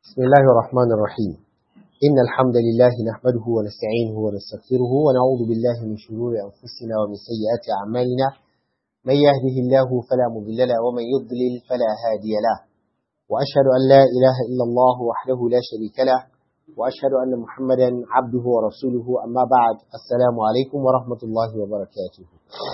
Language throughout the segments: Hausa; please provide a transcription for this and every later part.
بسم الله الرحمن الرحيم إن الحمد لله نحمده ونستعينه ونستغفره ونعوذ بالله من شرور أنفسنا ومن سيئات أعمالنا من يهده الله فلا مضل له ومن يضلل فلا هادي له وأشهد أن لا إله إلا الله وحده لا شريك له وأشهد أن محمدا عبده ورسوله أما بعد السلام عليكم ورحمة الله وبركاته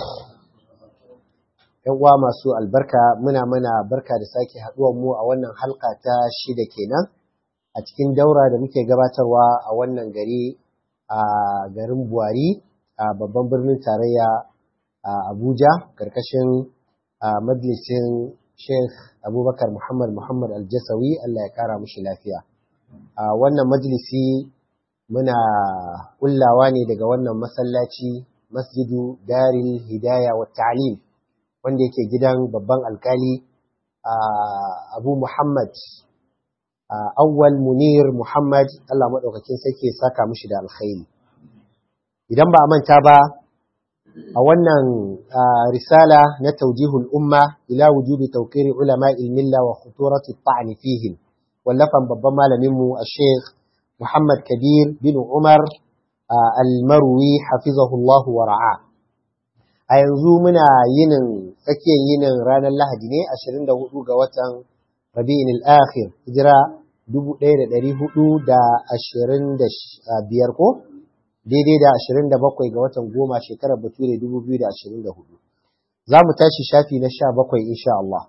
‘yan uwa masu albarka muna mana barka da sake haɗuwar mu a wannan halka ta shida kenan a cikin daura da muke gabatarwa a wannan gari a garin buwari a babban birnin tarayya a abuja karkashin majalisin sheikh abubakar muhammad muhammad aljasawi allah ya kara mushi lafiya a wannan majalisi muna kullawa ne daga wannan masallaci masjidu daril hidaya wa ta'lim wanda yake gidan babban alkali abu muhammad awwal munir muhammad allah maɗaukakin sarki saka mushi da alkhairi idan ba a manta ba a wannan risala na taujihul umma ila wujubi tawqiri ulama ilmilla wa khuturati ta'ni fihim wallafan babban malaminmu a sheikh muhammad kabir bin umar al-marwi hafizahullahu wa ra'a a yanzu muna yinin tsakiyar yinin ranar lahadi ne 24 ga watan rabi'in al-akhir hijira 1425 ko daidai da 27 ga watan goma shekarar bature 2024 za mu tashi shafi na 17 insha Allah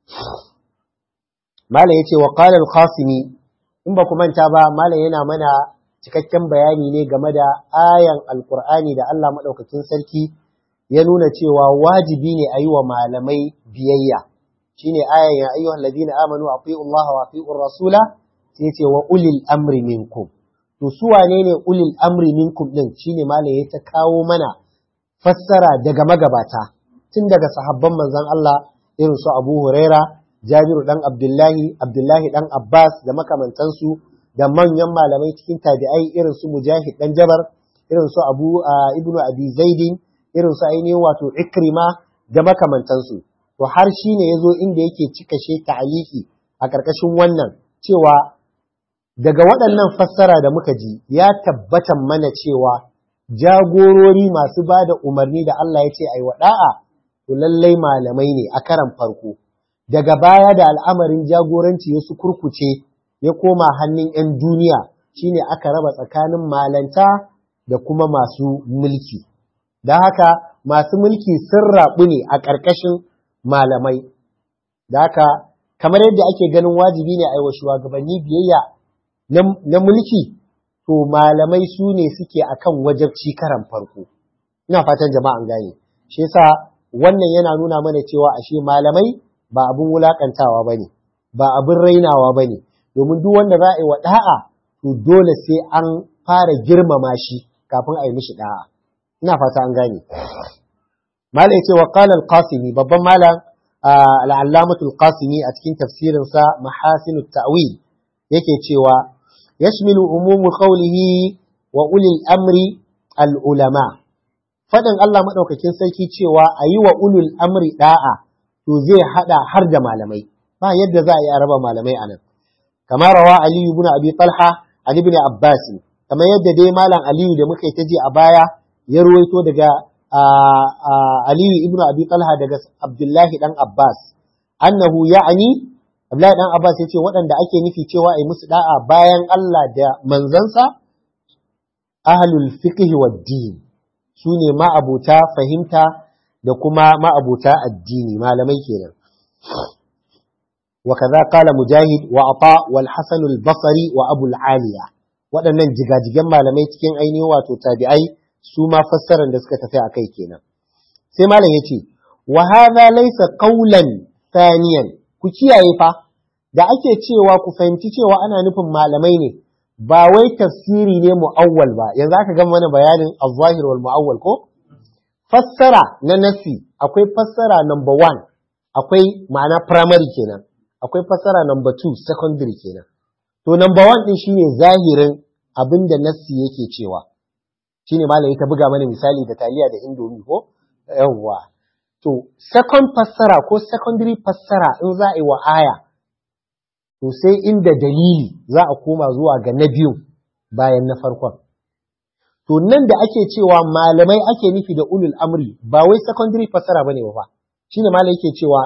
malam yace wa qala al-qasimi in ba ku manta ba malam yana mana cikakken bayani ne game da ayan alqur'ani da Allah madaukakin sarki ya nuna cewa wajibi ne a yi wa malamai biyayya shine ayan ya ayyuhal ladina amanu atiu Allah wa atiu rasula sai ce wa ulil amri minkum to su wane ne ulil amri minkum din shine malam ya ta kawo mana fassara daga magabata tun daga sahabban manzon Allah irin su Abu Huraira Jabiru dan Abdullahi Abdullahi dan Abbas da makamantansu da manyan malamai cikin tabi'ai irin su Mujahid dan Jabar irin su Abu Ibnu Abi Zaidin irin su ainihin wato ikrima da makamantansu to har shi ne ya zo inda yake cika she ta'aliki a ƙarƙashin wannan cewa daga waɗannan fassara da muka ji ya tabbatan mana cewa jagorori masu ba da umarni da Allah ya ce ai waɗa'a to lallai malamai ne a karan farko daga baya da al'amarin jagoranci ya su kurkuce ya koma hannun 'yan duniya shine aka raba tsakanin malanta da kuma masu mulki da haka masu mulki sun raɓu ne a ƙarƙashin malamai da haka kamar yadda ake ganin wajibi ne a yi wa shugabanni biyayya na mulki to malamai su ne suke akan wajabci karan farko ina fatan jama'an gane shi yasa wannan yana nuna mana cewa ashe malamai ba abin wulakantawa ba ne ba abin rainawa ba ne domin duk wanda za a yi wa ɗa'a to dole sai an fara girmama shi kafin a yi mishi ɗa'a ina fata an gane malai ce wa qala al-qasimi babban malam al-allamatu al-qasimi a cikin tafsirin sa mahasin at-ta'wil yake cewa yashmilu umumu qawlihi wa ulil amri al-ulama fadin Allah madaukakin sarki cewa ayi wa ulul amri da'a to zai hada har da malamai ba yadda za a yi araba malamai anan kamar rawa ali ibn abi talha ali ibn abbas kamar yadda dai malam aliyu da muka yi ta ji a baya ya ruwaito daga Aliyu ibn Abi Talha daga Abdullahi dan Abbas annahu ya'ani Abdullahi dan Abbas yace waɗanda ake nufi cewa ai musu da'a bayan Allah da manzansa ahlul fiqh wad din sune ma'abuta fahimta da kuma ma'abuta addini malamai kenan وكذا قال مجاهد وعطاء والحسن البصري وأبو العالية waɗannan jigajigan malamai cikin ainihin wato tabi'ai su ma fassarar da suka tafi a kai kenan sai malam ya ce wa hadha laysa qawlan thaniyan ku kiyaye fa da ake cewa ku fahimci cewa ana nufin malamai ne ba wai tafsiri ne mu'awwal ba yanzu aka gama mana bayanin az-zahir wal mu'awwal ko fassara na nafi akwai fassara number one akwai ma'ana primary kenan akwai fassara number two secondary kenan to number one din shine zahirin abinda nassi yake cewa shine malam ta buga mana misali da taliya da indomi ko yawwa to second fassara ko secondary fassara in za a yi wa aya to sai inda dalili za a koma zuwa ga na biyun bayan na farkon to nan da ake cewa malamai ake nufi da ulul amri ba wai secondary fasara bane ba shine malai yake cewa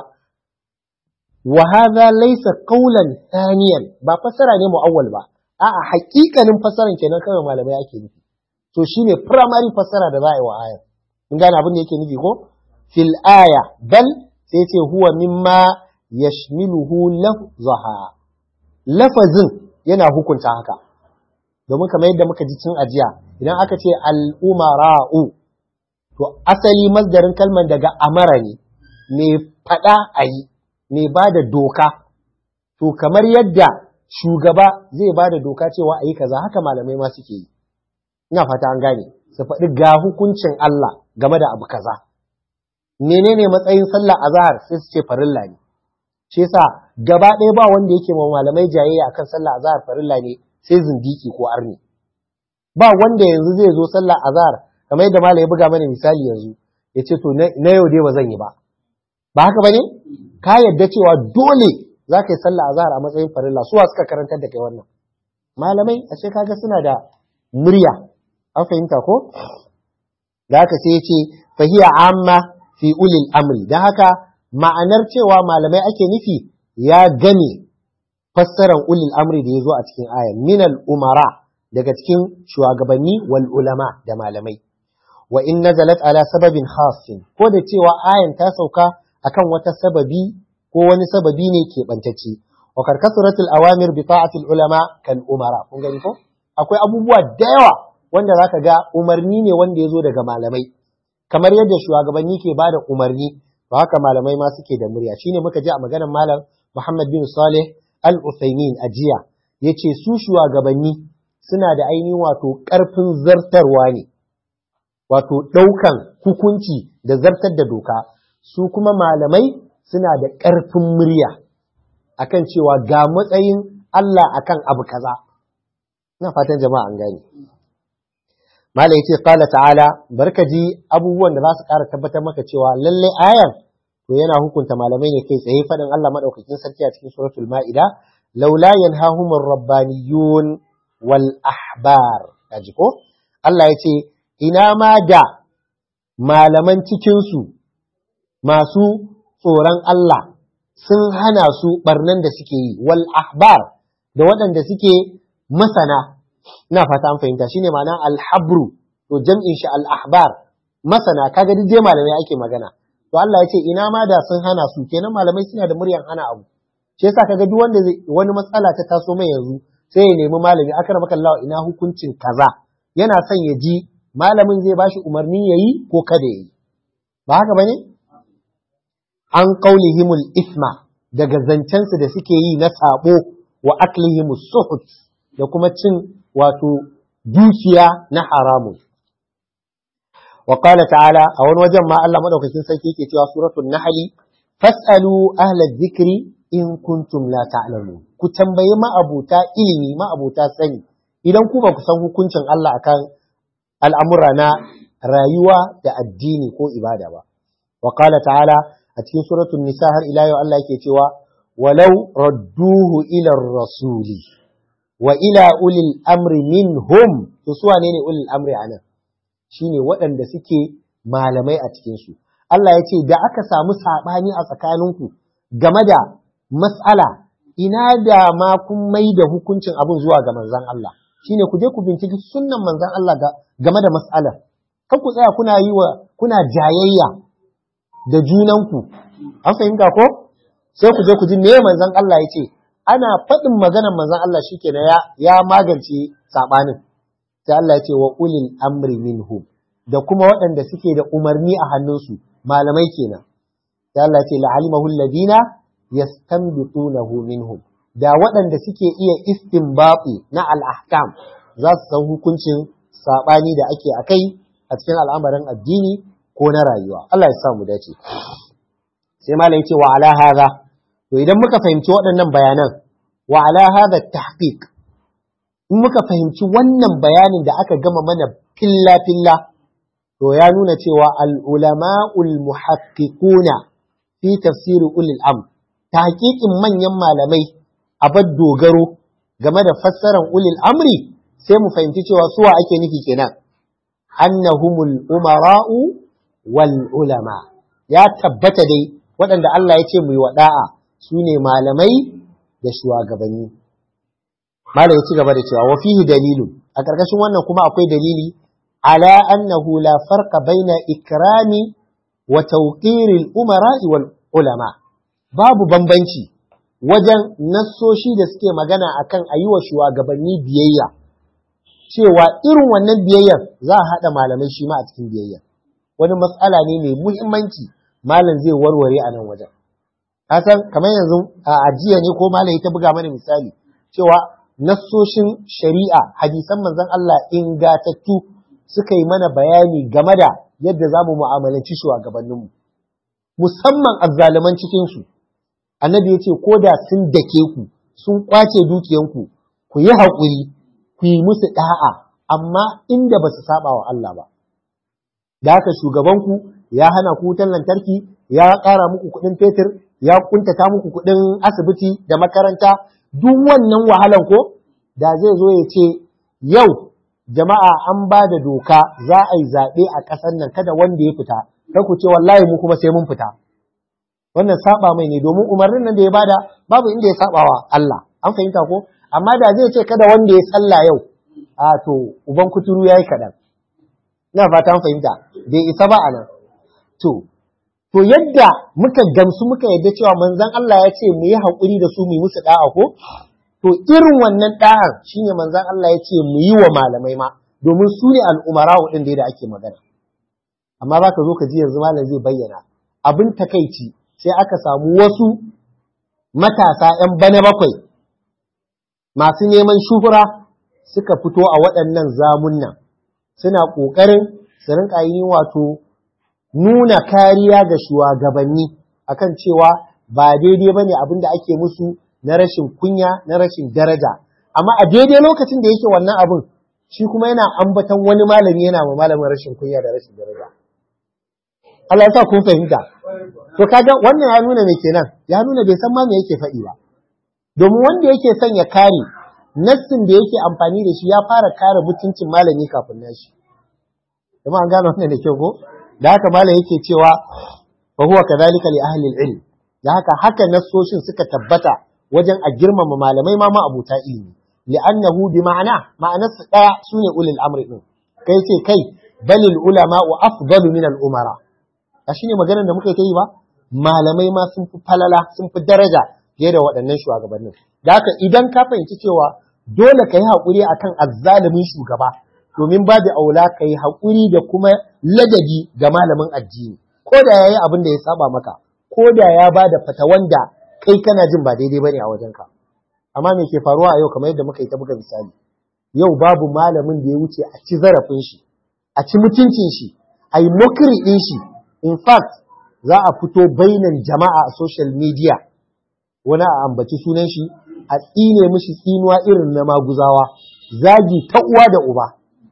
wa hadha laysa qawlan thaniyan ba fasara ne muawwal ba a'a hakikanin fasaran kenan kawai malamai ake nufi to shine primary fasara da za a yi wa ayar mun gane abin da yake nufi ko fil aya bal sai ce huwa mimma yashmiluhu lafzaha lafazin yana hukunta haka domin kamar yadda muka ji cin ajiya idan aka ce al'umara'u to asali masdarin kalmar daga amara ne mai faɗa a yi mai ba da doka to kamar yadda shugaba zai ba da doka cewa a yi kaza haka malamai ma suke yi ina fata an gane su faɗi ga hukuncin Allah game da abu kaza menene matsayin sallah azhar sai su ce farilla ne shi yasa gaba ɗaya ba wanda yake ma malamai jayayya akan sallah azhar farilla ne sai zindiki ko arni ba wanda yanzu zai zo sallah azhar kamar yadda malai ya buga mana misali yanzu ya ce to na yau dai ba zan yi ba ba haka bane ka yadda cewa dole za ka yi sallah azhar a matsayin farilla suwa suka karantar da kai wannan malamai a ce kaga suna da murya an fahimta ko da haka sai ya ce fahiya amma fi ulil amri don haka ma'anar cewa malamai ake nufi ya gane fassarar ulil amri da ya zo a cikin ayan minal umara daga cikin shugabanni wal ulama da malamai wa in nazalat ala sababin khasin ko da cewa ayan ta sauka akan wata sababi ko wani sababi ne ke bantacce wa karkasuratul awamir bi ta'atil ulama kal umara kun gani ko akwai abubuwa da yawa wanda zaka ga umarni ne wanda ya zo daga malamai kamar yadda shugabanni ke bada umarni ba haka malamai ma suke da murya shine muka ji a maganar malam Muhammad bin Saleh Al-Uthaymin a jiya yace su shugabanni suna da ainihin wato ƙarfin zartarwa ne wato ɗaukan hukunci da zartar da doka su kuma malamai suna da ƙarfin murya akan cewa ga matsayin Allah akan abu kaza ina fatan jama'a an gane Mala ya ce, Kala ta'ala, barka ji abubuwan da za su ƙara tabbatar maka cewa lallai ayar, to yana hukunta malamai ne kai tsaye faɗin Allah maɗaukakin sarki a cikin suratul ma'ida, laula yanhahumur rabbaniyun wal ahbar. Kaji ko? Allah ya ce, ina ma da malaman cikinsu masu tsoron Allah sun hana su ɓarnan da suke yi, wal ahbar da waɗanda suke masana ina fata an fahimta shine ma'ana alhabru to jam'in shi al-ahbar masana kaga duk dai malamai ake magana to Allah ya ce ina ma da sun hana su kenan malamai suna da muryan hana abu shi yasa kaga duk wanda wani matsala ta taso mai yanzu sai ya nemi malami akar maka Allah ina hukuncin kaza yana son ya ji malamin zai bashi umarni yayi ko kada yayi ba haka bane an qaulihimul isma daga zancensu da suke yi na sabo wa aklihimus suhut da kuma cin wato dukiya na haramun. Wa qala ta'ala a wani wajen ma Allah madaukakin sarki yake cewa suratul Nahl fas'alu ahla dhikri in kuntum la ta'lamun. Ku tambayi ma'abuta ilimi ma'abuta sani idan ku ba ku san hukuncin Allah akan al'amura na rayuwa da addini ko ibada ba. Wa qala ta'ala a cikin suratul Nisa har ila yau Allah yake cewa walau radduhu ila rasuli wa ila ulil amri minhum to su wane ne ulil amri anan shine waɗanda suke malamai a cikin su Allah ya ce da aka samu sabani a tsakaninku game da mas'ala ina da ma kun mai da hukuncin abin zuwa ga manzon Allah shine ku je ku binciki sunnan manzon Allah game da mas'alar kan ku tsaya kuna yi wa kuna jayayya da junanku an fahimta ko sai ku je ku ji me manzon Allah ya ce ana faɗin maganar manzon Allah shikenan ya ya magance sabanin sai Allah ya ce wa ulil amri minhum da kuma waɗanda suke da umarni a hannunsu malamai kenan sai Allah ya ce la'alimahu alladhina yastanbitunahu minhum da waɗanda suke iya istinbati na al-ahkam za su san hukuncin sabani da ake akai a cikin al'amarin addini ko na rayuwa Allah ya sa mu dace sai malam ya ce wa ala hadha To idan muka fahimci waɗannan bayanan, wa ala hadha tahqiq in muka fahimci wannan bayanin da aka gama mana filla-filla, to ya nuna cewa al'ulama'ul muhaqqiquna fi tafsiri ulil am, tahqiqin manyan malamai abar dogaro game da fassarar ulil amri sai mu fahimci cewa suwa ake nufi kenan annahumul umara'u wal ulama ya tabbata dai waɗanda Allah ya ce mu yi wada'a su ne malamai da shugabanni malam ya ci gaba da cewa wa fihi dalilu a ƙarƙashin wannan kuma akwai dalili ala annahu la farqa baina ikrami wa tawqiril umara'i wal ulama babu bambanci wajen nassoshi da suke magana akan a yi wa shugabanni biyayya cewa irin wannan biyayyar za a haɗa malamai shi ma a cikin biyayya wani matsala ne mai muhimmanci malam zai warware a nan wajen kasan kamar yanzu a ajiya ne ko malam ya ta buga mana misali cewa nassoshin shari'a hadisan manzon Allah ingatattu suka yi mana bayani game da yadda za mu mu'amalanci shugabanninmu musamman azzaluman cikinsu annabi ya ce ko da sun dake ku sun kwace dukiyanku ku yi haƙuri ku yi musu ɗa'a amma inda ba su saba wa Allah ba da haka shugabanku ya hana ku wutar lantarki ya ƙara muku kuɗin fetur ya kuntata muku kuɗin asibiti da makaranta duk wannan wahalan ko da zai zo ya ce yau jama'a an ba da doka za a yi zaɓe a ƙasar nan kada wanda ya fita kar ku ce wallahi mu kuma sai mun fita wannan saba mai ne domin umarnin nan da ya bada babu inda ya saba wa Allah an fahimta ko amma da zai ce kada wanda ya sallah yau a to uban kuturu yayi kaɗan ina fata an fahimta bai isa ba anan to to yadda muka gamsu muka yadda cewa manzon Allah ya ce mu yi haƙuri da su mu yi musu da'a ko to irin wannan da'ar shine manzon Allah ya ce mu yi wa malamai ma domin su ne al'umara din da ake magana amma za ka zo ka ji yanzu malam zai bayyana abin takaici sai aka samu wasu matasa ‘yan bana bakwai masu neman shuhura suka fito a waɗannan zamunnan suna ƙoƙarin su rinƙa yi wato nuna kariya ga shugabanni akan cewa ba daidai ba ne abin da ake musu na rashin kunya na rashin daraja amma a daidai lokacin da yake wannan abin shi kuma yana ambatan wani malami yana ma malamin rashin kunya da rashin daraja Allah ya sa kun fahimta to kaga wannan ya nuna me kenan ya nuna bai san ma me yake faɗi ba domin wanda yake son ya kare nassin da yake amfani da shi ya fara kare mutuncin malami kafin nashi kuma an gane wannan da kyau ko da haka malam yake cewa fa huwa kadhalika li ahli al-ilm da haka haka nassoshin suka tabbata wajen a girmama malamai ma ma abuta ilimi li'annahu bi ma'ana ma'anarsa daya sune ulul amri din kai ce kai balil ulama wa afdalu min al-umara a shine maganar da muka yi ba malamai ma sun fi falala sun fi daraja fiye da waɗannan shugabannin da haka idan ka fahimci cewa dole ka yi haƙuri akan azzalumin shugaba domin babu aula ka yi haƙuri da kuma ladabi ga malamin addini ko da ya yi abin da ya saba maka ko da ya ba da fatawan da kai kana jin ba daidai bane a wajenka amma me ke faruwa a yau kamar yadda muka yi ta buga misali yau babu malamin da ya wuce a ci zarafin shi a ci mutuncin shi a yi mokiri ɗin shi in fact za a fito bainan jama'a a social media wani a ambaci sunan shi a tsine mishi tsinuwa irin na maguzawa zagi ta uwa da uba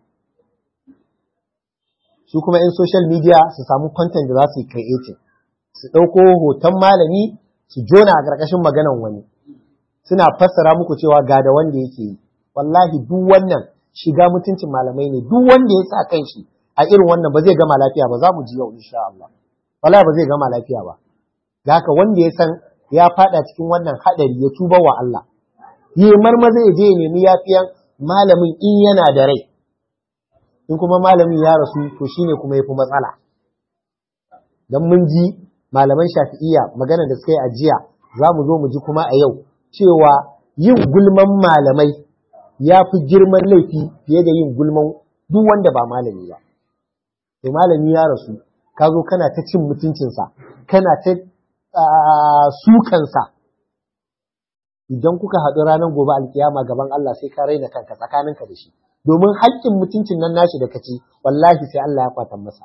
su kuma in social media su samu content da za su yi creating su ɗauko hoton malami su jona a ƙarƙashin maganan wani suna fassara muku cewa ga da wanda yake yi wallahi duk wannan shiga mutuncin malamai ne duk wanda ya sa kan shi a irin wannan ba zai gama lafiya ba za mu ji yau insha Allah wallahi ba zai gama lafiya ba da haka wanda ya san ya fada cikin wannan hadari ya tuba wa Allah yi marmaza ya je ya nemi yafiyan malamin in yana da rai in kuma malamin ya rasu to shine kuma yafi matsala dan mun ji malaman shafi'iyya magana da suka yi ajiya za mu zo mu ji kuma a yau cewa yin gulman malamai ya fi girman laifi fiye da yin gulman duk wanda ba malami ba sai malami ya rasu ka zo kana ta cin mutuncinsa kana ta sukansa idan kuka haɗu ranar gobe alkiyama gaban Allah sai ka raina kanka tsakaninka da shi domin haƙƙin mutuncin nan nashi da kaci wallahi sai Allah ya kwatan masa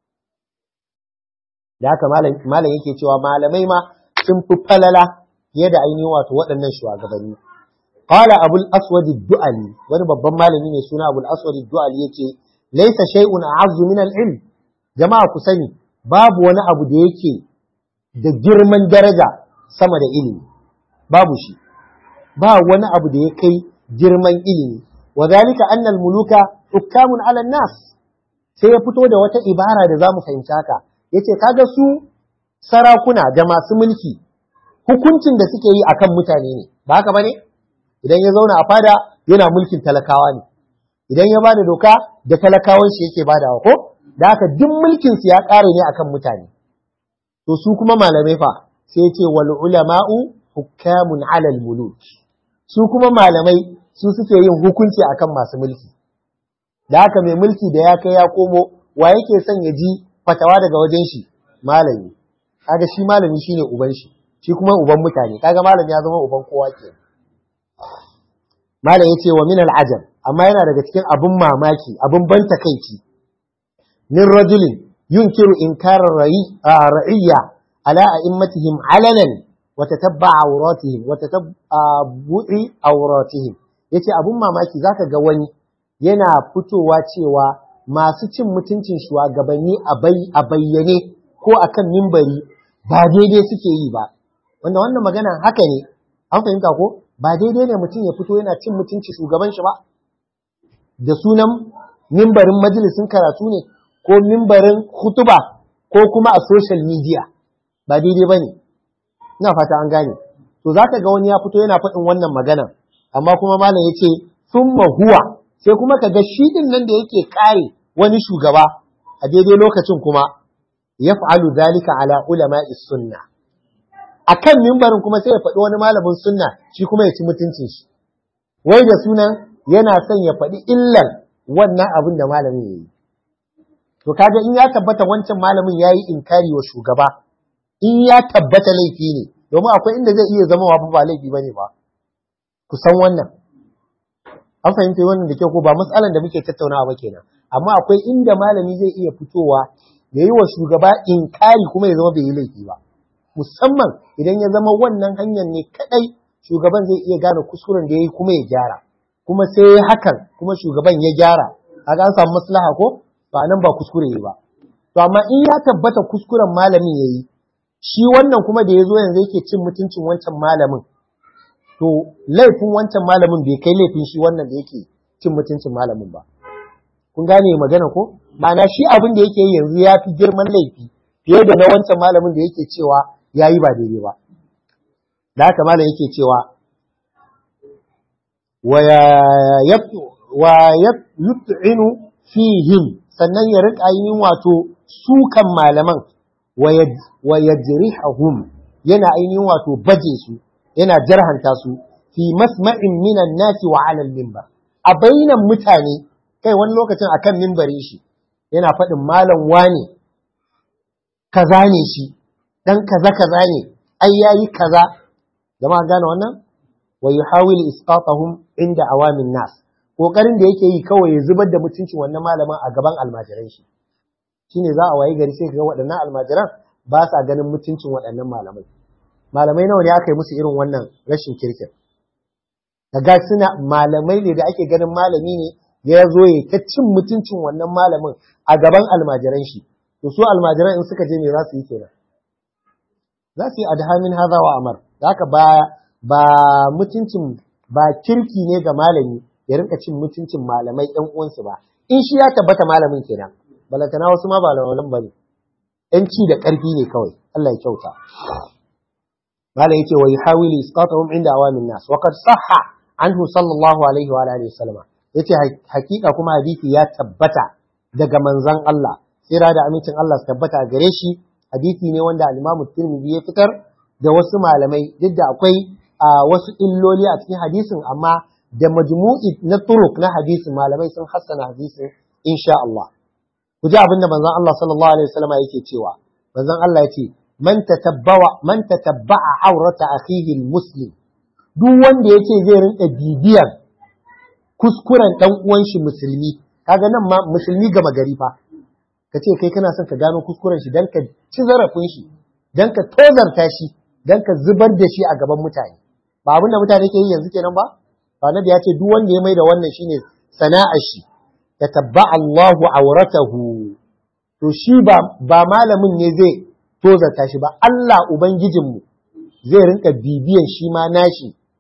da haka malam yake cewa malamai ma sun fi falala fiye da ainihin wato waɗannan shugabanni qala abul aswad du'ali wani babban malami ne suna abul aswad du'ali yace laysa shay'un a'azzu min al-ilm jama'a ku sani babu wani abu da yake da girman daraja sama da ilimi babu shi ba wani abu da ya kai girman ilimi wa zalika annal muluka hukamun ala nas sai ya fito da wata ibara da zamu fahimci haka yace kaga su sarakuna da masu mulki hukuncin da suke yi akan mutane ne ba haka bane idan ya zauna a fada yana mulkin talakawa ne idan ya bada doka da talakawan shi yake badawa ko da haka duk mulkin su ya kare ne akan mutane to su kuma malamai fa sai ce wal ulama'u hukamun alal muluk su kuma malamai su suke yin hukunci akan masu mulki da haka mai mulki da ya kai ya komo wa yake son ya ji fatawa daga wajen shi malami kaga shi malami shine uban shi shi kuma uban mutane kaga malami ya zama uban kowa ke malam yace wa min al-ajab amma yana daga cikin abun mamaki abun ban takeici min rajulin yunkiru inkar ra'iyya ala a'immatihim alanan wa tatabba awratihim wa tatabbu'i awratihim yace abun mamaki zaka ga wani yana fitowa cewa masu cin mutuncin shugabanni a bayyane ko akan mimbari ba daidai suke yi ba wanda wannan magana haka ne an fahimta ko ba daidai ne mutum ya fito yana cin mutunci shugaban shi ba da sunan mimbarin majalisin karatu ne ko mimbarin hutuba ko kuma a social media ba daidai ba ne ina fata an gane to za ka ga wani ya fito yana faɗin wannan magana amma kuma malam ya ce sun huwa sai kuma ka ga shi din nan da yake kare wani shugaba a daidai lokacin kuma ya fa'alu zalika ala ulama sunna a kan mimbarin kuma sai ya faɗi wani malamin sunna shi kuma ya ci mutuncin shi wai da sunan yana son ya faɗi illan wannan abin da malamin ya yi to kaga in ya tabbata wancan malamin ya yi inkari wa shugaba in ya tabbata laifi ne domin akwai inda zai iya zama wa ba laifi ba ne ba ku san wannan an fahimta wannan da kyau ko ba matsalan da muke tattaunawa ba kenan amma akwai inda malami zai iya fitowa ya yi wa shugaba inkari kuma ya zama bai yi laifi ba musamman idan ya zama wannan hanyar ne kadai shugaban zai iya gane kuskuren da ya yi kuma ya gyara kuma sai ya hakan kuma shugaban ya gyara kaga an samu maslaha ko ba nan ba kuskure yi ba to amma in ya tabbata kuskuren malamin ya yi shi wannan kuma da ya zo yanzu yake cin mutuncin wancan malamin to laifin wancan malamin bai kai laifin shi wannan da yake cin mutuncin malamin ba kun gane magana ko ma'ana shi abin da yake yi yanzu ya fi girman laifi fiye da na wancan malamin da yake cewa ya yi ba daidai ba da haka malam yake cewa wa yut'inu fihim sannan ya rika yin wato sukan malaman wa yajrihum yana ainihin wato baje su yana jarhanta su fi masma'in minan nasi wa alal mimbar a bainan mutane kai wani lokacin akan mimbarin shi yana faɗin malam wane kaza ne shi dan kaza kaza ne ai yayi kaza jama'a gane wannan wa yuhawil isqatahum inda awamin nas kokarin da yake yi kawai ya zubar da mutuncin wannan malamin a gaban almajiran shi shine za a wayi gari sai ga waɗannan almajiran ba sa ganin mutuncin waɗannan malamai malamai nawa ne aka yi musu irin wannan rashin kirkin kaga suna malamai ne da ake ganin malami ne ya zo ya ta cin mutuncin wannan malamin a gaban almajiran shi to su almajiran in suka je me za su yi kenan za su yi adhamin haza wa amar haka ba ba mutuncin ba kirki ne ga malami ya rinka cin mutuncin malamai ɗan uwansu ba in shi ya tabbata malamin kenan balantana wasu ma ba lawalan ba ne ‘yan ci da ƙarfi ne kawai Allah ya kyauta malam yake wa yuhawilu isqatahum inda awamin nas wa qad sahha anhu sallallahu alaihi wa alihi wasallam yace hakika kuma hadisi ya tabbata daga manzon Allah tsira da amincin Allah su tabbata gare shi hadisi ne wanda al-Imam Tirmidhi ya fitar da wasu malamai duk da akwai wasu illoli a cikin hadisin amma da majmu'i na turuk na hadisin malamai sun hassana hadisin insha Allah ku ji abinda manzon Allah sallallahu alaihi wasallam yake cewa manzon Allah yace man tatabbawa man tatabba'a aurata akhihi muslim duk wanda yace zai rinka bibiyar kuskuren dan uwan shi musulmi kaga nan ma musulmi gama gari fa kace kai kana son ka gano kuskuren shi dan ka ci zarafin shi dan ka tozarta shi dan ka zubar da shi a gaban mutane ba abinda mutane ke yi yanzu kenan ba Annabi ya ce duk wanda ya mai da wannan shine sana'ar shi tatabba Allahu auratahu to shi ba ba malamin ne zai tozarta shi ba Allah ubangijinmu zai rinka bibiyan shi ma nashi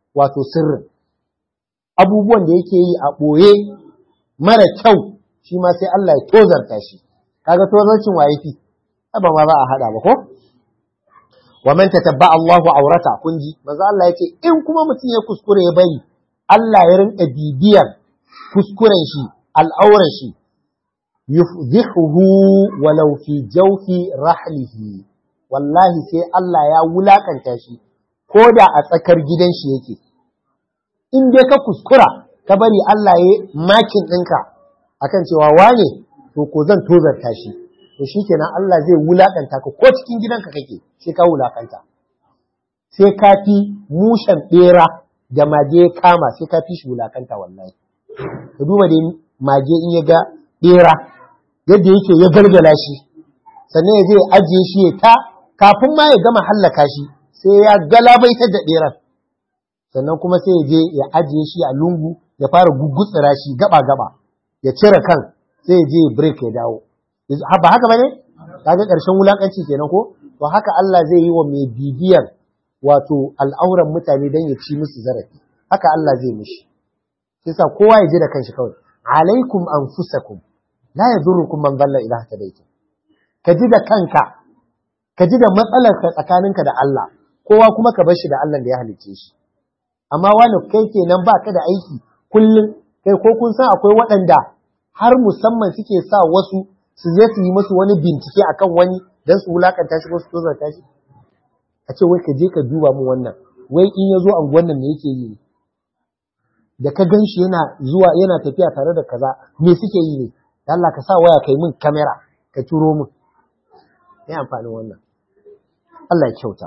wato sirrin abubuwan da yake yi a ɓoye mara kyau shi ma sai Allah ya tozarta shi kaga tozarcin waye fi ba ma ba a hada ba ko wa man tatabba Allahu aurata kun ji manzo Allah yace in kuma mutum ya kuskure ya bari Allah ya rinka bibiyar kuskuren shi al'auran shi yufdihuhu walau fi jawfi rahlihi wallahi sai Allah ya wulakanta shi ko da a tsakar gidan shi yake in dai ka kuskura ka bari Allah ya makin ɗinka akan cewa wane to ko zan tozarta shi to shikenan Allah zai wulakanta ka ko cikin gidanka kake sai ka wulakanta sai ka fi mushen bera da mage kama sai ka fi shi wulakanta wallahi ka duba da mage in ya ga bera yadda yake ya gargala shi sannan ya je ya ajiye shi ya ta kafin ma ya gama hallaka shi sai ya galabaitar da beran sannan kuma sai ya je ya ajiye shi a lungu ya fara gugutsira shi gaba gaba ya cire kan sai ya je break ya dawo ba haka bane kaga karshen wulakanci kenan ko to haka Allah zai yi wa mai bibiyar wato al'auran mutane dan ya ci musu zarafi haka Allah zai mishi sai sa kowa ya ji da kanshi kawai alaikum anfusakum la yadurrukum man dalla ila hadaytum ka ji da kanka ka ji da matsalar ka tsakaninka da Allah kowa kuma ka bar shi da Allah da ya halicce shi amma wani kai kenan baka da aiki kullum kai ko kun san akwai waɗanda har musamman suke sa wasu su je su yi musu wani bincike akan wani don su wulakanta shi ko su tozarta shi a ce wai ka je ka duba mu wannan wai in ya zo anguwan nan me yake yi da ka gan shi yana zuwa yana tafiya tare da kaza me suke yi ne da Allah ka sa waya kai min kamera ka turo min me amfanin wannan Allah ya kyauta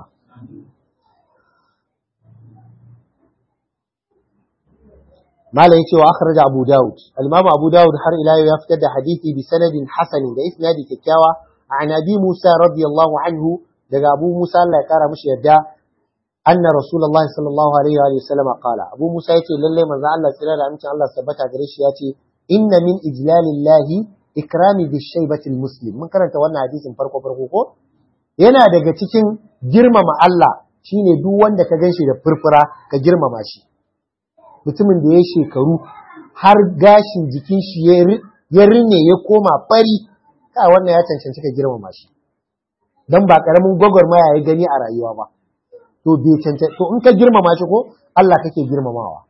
malam yace wa akhraj Abu Dawud al-Imam Abu Dawud har ila ya fitar da hadisi bi sanadin hasan da isnadi kyakkyawa an Abi Musa radiyallahu anhu daga Abu Musa Allah ya kara mishi yadda anna Rasulullahi sallallahu alaihi wa sallam qala Abu Musa yace lalle manzo Allah tsira da amincin Allah tabbata gare shi yace inna min ijlalillahi ikrami bi shaybati muslim mun karanta wannan hadisin farko farko ko yana daga cikin girmama Allah shine duk wanda ka ganshi da furfura ka girmama shi mutumin da ya shekaru har gashin jikin shi ya rinne ya koma fari ka wannan ya cancanci ka girmama shi don ba karamin gwagwarmaya ya gani a rayuwa ba to bai cancanci to in ka girmama shi ko Allah kake girmamawa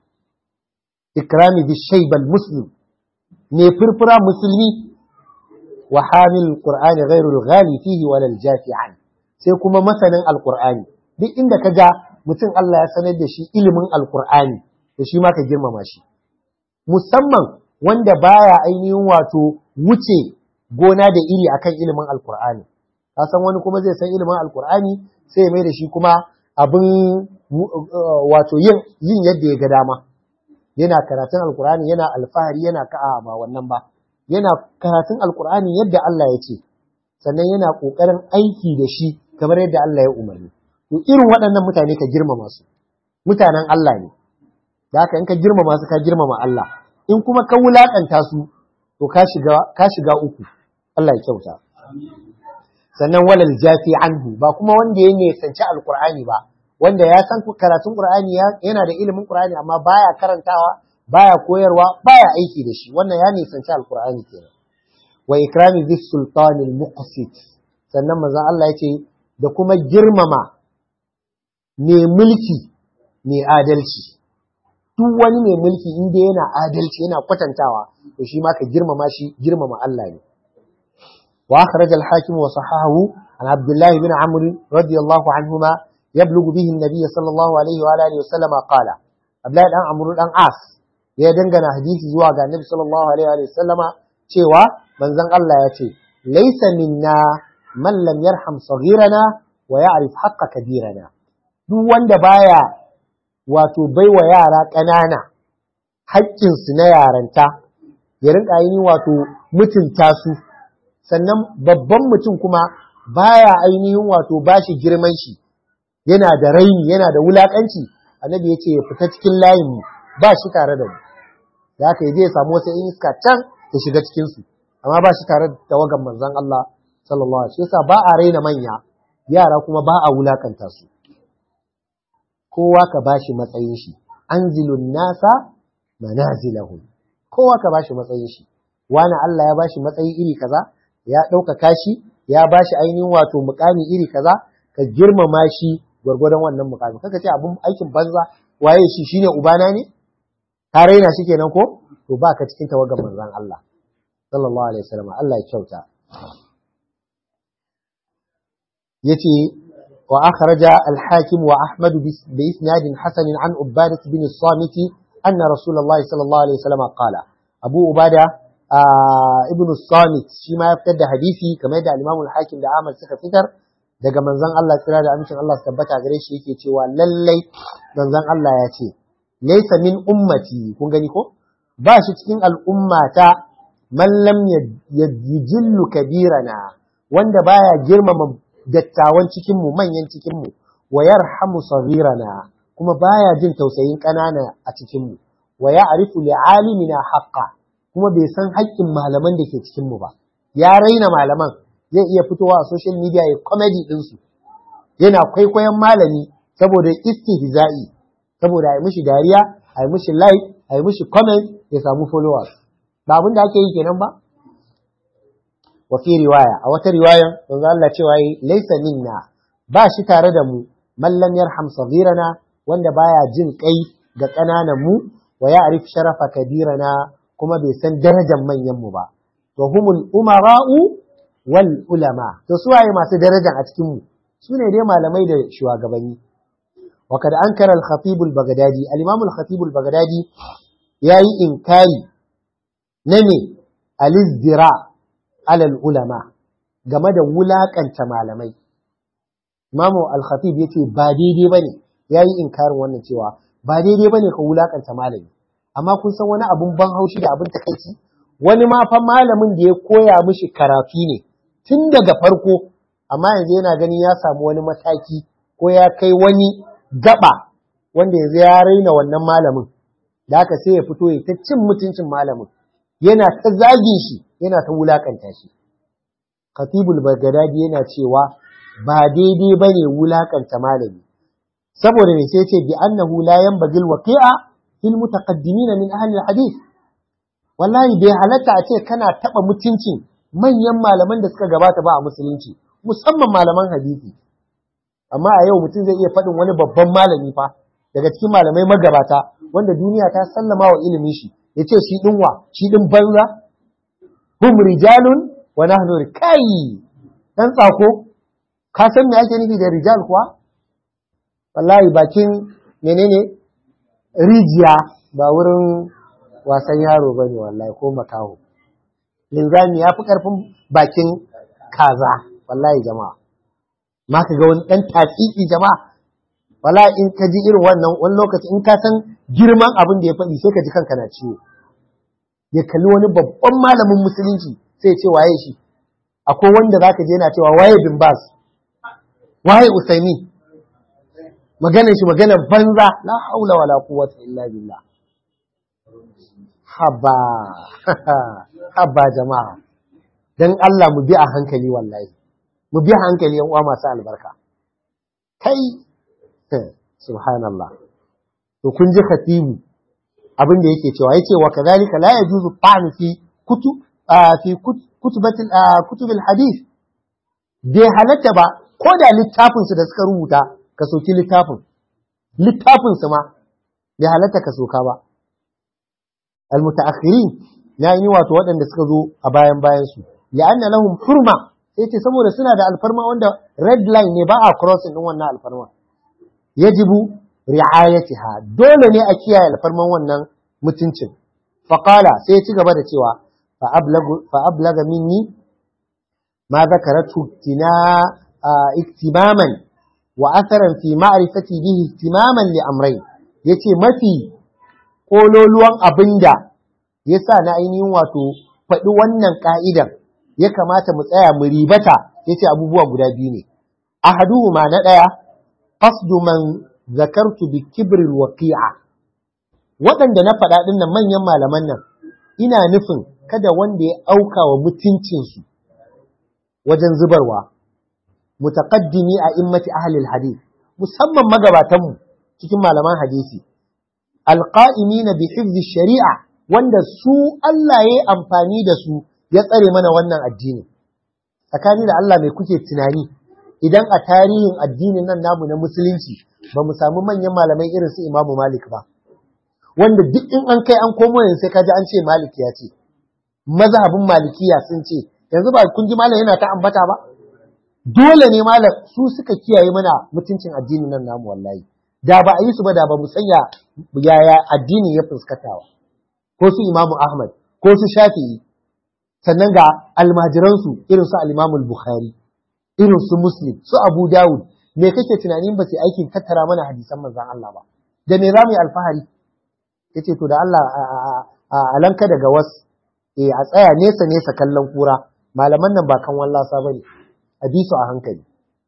ikrami bi shaybal muslim ne furfura musulmi wa hamil qur'ani ghairu al-ghali fihi wala al-jafi'an sai kuma masanin alqur'ani duk inda ka ga mutum Allah ya sanar da shi ilimin alqur'ani to shi ma ka girmama shi musamman wanda baya ainihin wato wuce gona da iri akan ilimin alkur'ani ka san wani kuma zai san ilimin alkur'ani sai ya mai da shi kuma abin wato yin yin yadda ya ga dama yana karatun alkur'ani yana alfahari yana ka'a ba wannan ba yana karatun alkur'ani yadda Allah ya ce sannan yana kokarin aiki da shi kamar yadda Allah ya umarni to irin waɗannan mutane ka girmama su mutanen Allah ne da haka in ka girmama su ka girmama Allah in kuma ka wulakanta su to ka shiga ka shiga uku Allah ya kyauta sannan walal jafi anhu ba kuma wanda ya nisanci alqur'ani ba wanda ya san karatun qur'ani yana da ilimin qur'ani amma baya karantawa baya koyarwa baya aiki da shi wannan ya nisanci alqur'ani kenan wa ikrami bis sultanil muqsit sannan manzo Allah ya ce da kuma girmama mai mulki mai adalci duk wani mai mulki inda yana adalci yana kwatantawa to shi ma ka girmama shi girmama Allah ne wa akhraj al-hakim wa sahahu an abdullah ibn amr radiyallahu anhuma yablughu bihi an-nabiy sallallahu alaihi wa alihi wa sallama qala abdullah dan amr dan as ya dangana hadisi zuwa ga annabi sallallahu alaihi wa sallama cewa manzon Allah ya ce laysa minna man lam yarham saghirana wa ya'rif haqqa kabirana duk wanda baya wato baiwa yara ƙanana haƙƙinsu na yaranta ya rinka yi wato mutunta su sannan babban mutum kuma baya ainihin wato bashi girman shi yana da raini yana da wulaƙanci annabi ya ce ya fita cikin layin mu ba shi tare da mu da haka ya samu wasu in iska can ya shiga cikin su amma ba shi tare da tawagan manzon Allah sallallahu alaihi wasallam ba a raina manya yara kuma ba a wulakanta su kowa ka bashi matsayin shi anzilun nasa manazilahum kowa ka bashi matsayin shi wani Allah ya bashi matsayi iri kaza ya ɗaukaka shi ya bashi ainihin wato mukami iri kaza ka girmama shi gwargwadon wannan mukami kaka ce abin aikin banza waye shi shine ubana ne ka raina shi kenan ko to ba ka cikin tawagar manzon Allah sallallahu alaihi wasallam Allah ya kyauta yace wa akhraja al-hakim wa ahmad bi isnad hasan an ubadah bin as-samit anna rasulullah sallallahu alaihi wasallam qala abu ubada ibn as-samit shi ma ya fitar da hadisi kamar da al-imam al-hakim da ahmad suka fitar daga manzon Allah tsira da amincin Allah su tabbata gare shi yake cewa lallai manzon Allah ya ce laysa min ummati kun gani ko ba shi cikin al'ummata man lam yajillu kabirana wanda baya girmama dattawan cikin mu manyan cikin mu wa yarhamu saghirana kuma baya jin tausayin ƙanana a cikin mu wa ya'rifu li'alimina haqqa kuma bai san haƙƙin malaman da ke cikin mu ba ya raina malaman zai iya fitowa a social media ya comedy ɗinsu yana kwaikwayon malami saboda istihza'i saboda a yi mishi dariya a yi mishi like a yi mishi comment ya samu followers ba abin da ake yi kenan ba wa fi riwaya a wata riwayan manzo Allah cewa yi laysa minna ba shi tare da mu man lam yarham saghirana wanda baya jin kai ga ƙananan mu wa ya'rif sharafa kabirana kuma bai san darajar manyan mu ba to humul umara'u wal ulama to su waye masu daraja a cikin mu su ne dai malamai da shugabanni wa kad ankara al-khatib al-baghdadi al-imam al-khatib al-baghdadi yayi inkari na me al-izdira ala al-ulama game da wulakanta malamai imamu al-khatib yace ba daidai bane yayi inkarin wannan cewa ba daidai bane ka wulakanta malami amma kun san wani abun ban haushi da abun takaici wani ma fa malamin da ya koya mishi karatu ne tun daga farko amma yanzu yana ganin ya samu wani mataki ko ya kai wani gaba wanda yanzu ya raina wannan malamin da haka sai ya fito ya ta cin mutuncin malamin yana ta zagin shi yana ta wulakanta shi khatibul bagdadi yana cewa ba daidai bane wulakanta malami saboda ne sai ce bi annahu la yanbaghi alwaqi'a fil mutaqaddimin min ahli alhadith wallahi bai halatta a ce kana taba mutuncin manyan malaman da suka gabata ba a musulunci musamman malaman hadisi amma a yau mutum zai iya faɗin wani babban malami fa daga cikin malamai magabata wanda duniya ta sallama wa ilimin shi ya ce shi ɗin wa shi ɗin banza hum rijalun wa nahnu kai dan tsako ka san me ake nufi da rijal kuwa wallahi bakin menene rijiya ba wurin wasan yaro bane wallahi ko makaho linzami ya fi ƙarfin bakin kaza wallahi jama'a ma ka ga wani ɗan tatsiki jama'a wallahi in ka ji irin wannan wani lokaci in ka san girman abin da ya faɗi sai ka ji kanka na ciwo ya kalli wani babban malamin musulunci sai ya ce waye shi akwai wanda za ka je yana cewa waye bin bas waye usaimi maganar shi maganar banza la haula wala quwwata illa billah haba haba jama'a dan Allah mu bi a hankali wallahi mu bi a hankali yan uwa masu albarka kai subhanallah to kun ji khatibu abin da yake cewa yace wa kadhalika la yajuzu ta'nu fi kutub fi kutubatil kutubil hadith bai halatta ba ko da littafin su da suka rubuta ka soki littafin littafin su ma bai halatta ka soka ba almutaakhirin na yi wato waɗanda suka zo a bayan bayan su li'anna lahum hurma sai ce saboda suna da alfarma wanda red line ne ba a crossing din wannan alfarma yajibu ri'ayatiha dole ne a kiyaye alfarman wannan mutuncin faqala sai ya ci gaba da cewa fa ablagu fa ablaga minni ma zakaratu tina iktimaman wa atharan fi ma'rifati bihi ihtimaman li amrayn yace mafi kololuwan abinda yasa na ainihin wato faɗi wannan ka'idan ya kamata mu tsaya mu ribata yace abubuwa guda biyu ne ahaduhuma na ɗaya qasdu man zakartu bi kibril waqi'a waɗanda na faɗa ɗin nan manyan malaman nan ina nufin kada wanda ya auka wa mutuncinsu wajen zubarwa mutaqaddimi a immati ahli hadith musamman magabatanmu cikin malaman hadisi alqa'imina bi hifzi shari'a wanda su Allah ya amfani da su ya tsare mana wannan addini tsakani da Allah mai kuke tunani idan a tarihin addinin nan namu na musulunci ba mu samu manyan malamai irin su Imam Malik ba wanda duk in an kai an komo yanzu sai kaji an ce Malik ya ce mazhabin malikiya sun ce yanzu ba kun ji malam yana ta ambata ba dole ne malam su suka kiyaye mana mutuncin addinin nan namu wallahi da ba a yi su ba da ba mu sanya yaya addini ya fuskatawa ko su imamu ahmad ko su shafi'i sannan ga almajiransu irin su al bukhari irin su muslim su abu dawud me kake tunanin ba su aikin tattara mana hadisan manzon Allah ba da me za mu yi alfahari yace to da Allah a alanka daga wasu eh a tsaya nesa nesa kallon kura malaman nan ba kan wallasa bane a bi su a hankali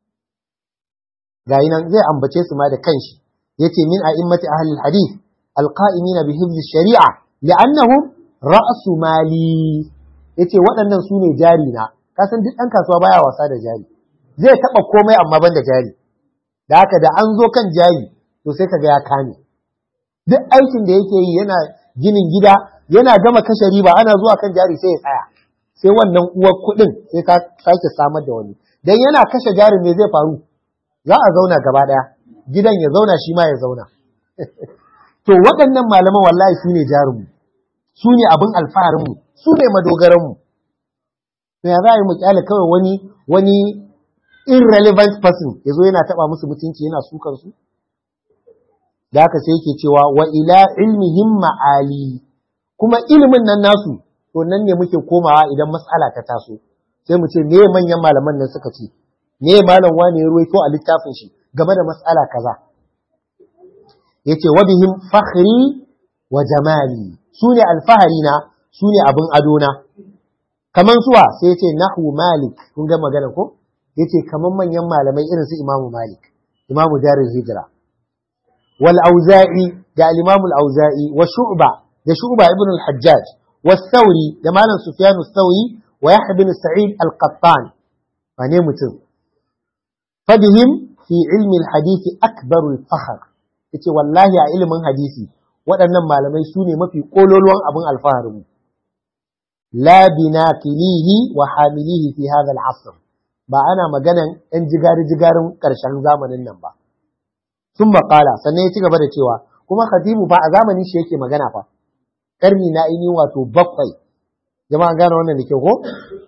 gayi nan zai ambace su ma da kanshi yace min a'immati ahli alhadith alqa'imina bi hifzi shari'a li'annahum ra'su mali yace waɗannan su ne jari na kasan duk ɗan kasuwa baya wasa da jari zai taɓa komai amma ban da jari da haka da an zo kan jari to sai kaga ya kame duk aikin da yake yi yana ginin gida yana gama kashe riba ana zuwa kan jari sai ya tsaya sai wannan uwar kuɗin sai ka sake samar da wani dan yana kashe jarin me zai faru za a zauna gaba ɗaya gidan ya zauna shi ma ya zauna to waɗannan malaman wallahi su ne jarinmu su ne abin alfaharinmu su ne madogaranmu to ya za a yi mu kyale kawai wani wani irrelevant person ya zo yana taɓa musu mutunci yana sukan su da haka sai yake cewa wa ila ilmihim ma'ali kuma ilimin nan nasu to nan ne muke komawa idan mas'ala ta taso sai mu ce me manyan malaman nan suka ce me malam wani ya ruwaito a littafin shi game da mas'ala kaza yace wa bihim fakhri wa jamali sune alfahari na sune abin adona kaman suwa sai yace nahwu malik kun ga magana ko yace kaman manyan malamai irin su imamu malik imamu darul hijra wal auza'i da al-imam al-auza'i wa shu'ba da shu'ba ibn al-hajjaj was-sauri da malam sufyan as-sauri wa yahya bin sa'id al-qattan wane mutum fadihim fi ilmi al-hadith akbaru al-fakhr yace wallahi a ilimin hadisi waɗannan malamai su ne mafi kololuwan abin alfaharinmu la binaqilihi wa hamilihi fi hadha al-asr ba ana maganan ɗan jigari-jigarin ƙarshen zamanin nan ba sun maƙala sannan ya ci gaba da cewa kuma khatibu fa a zamanin shi yake magana fa ƙarni na ainihin wato bakwai jama'a gane wannan da ke ko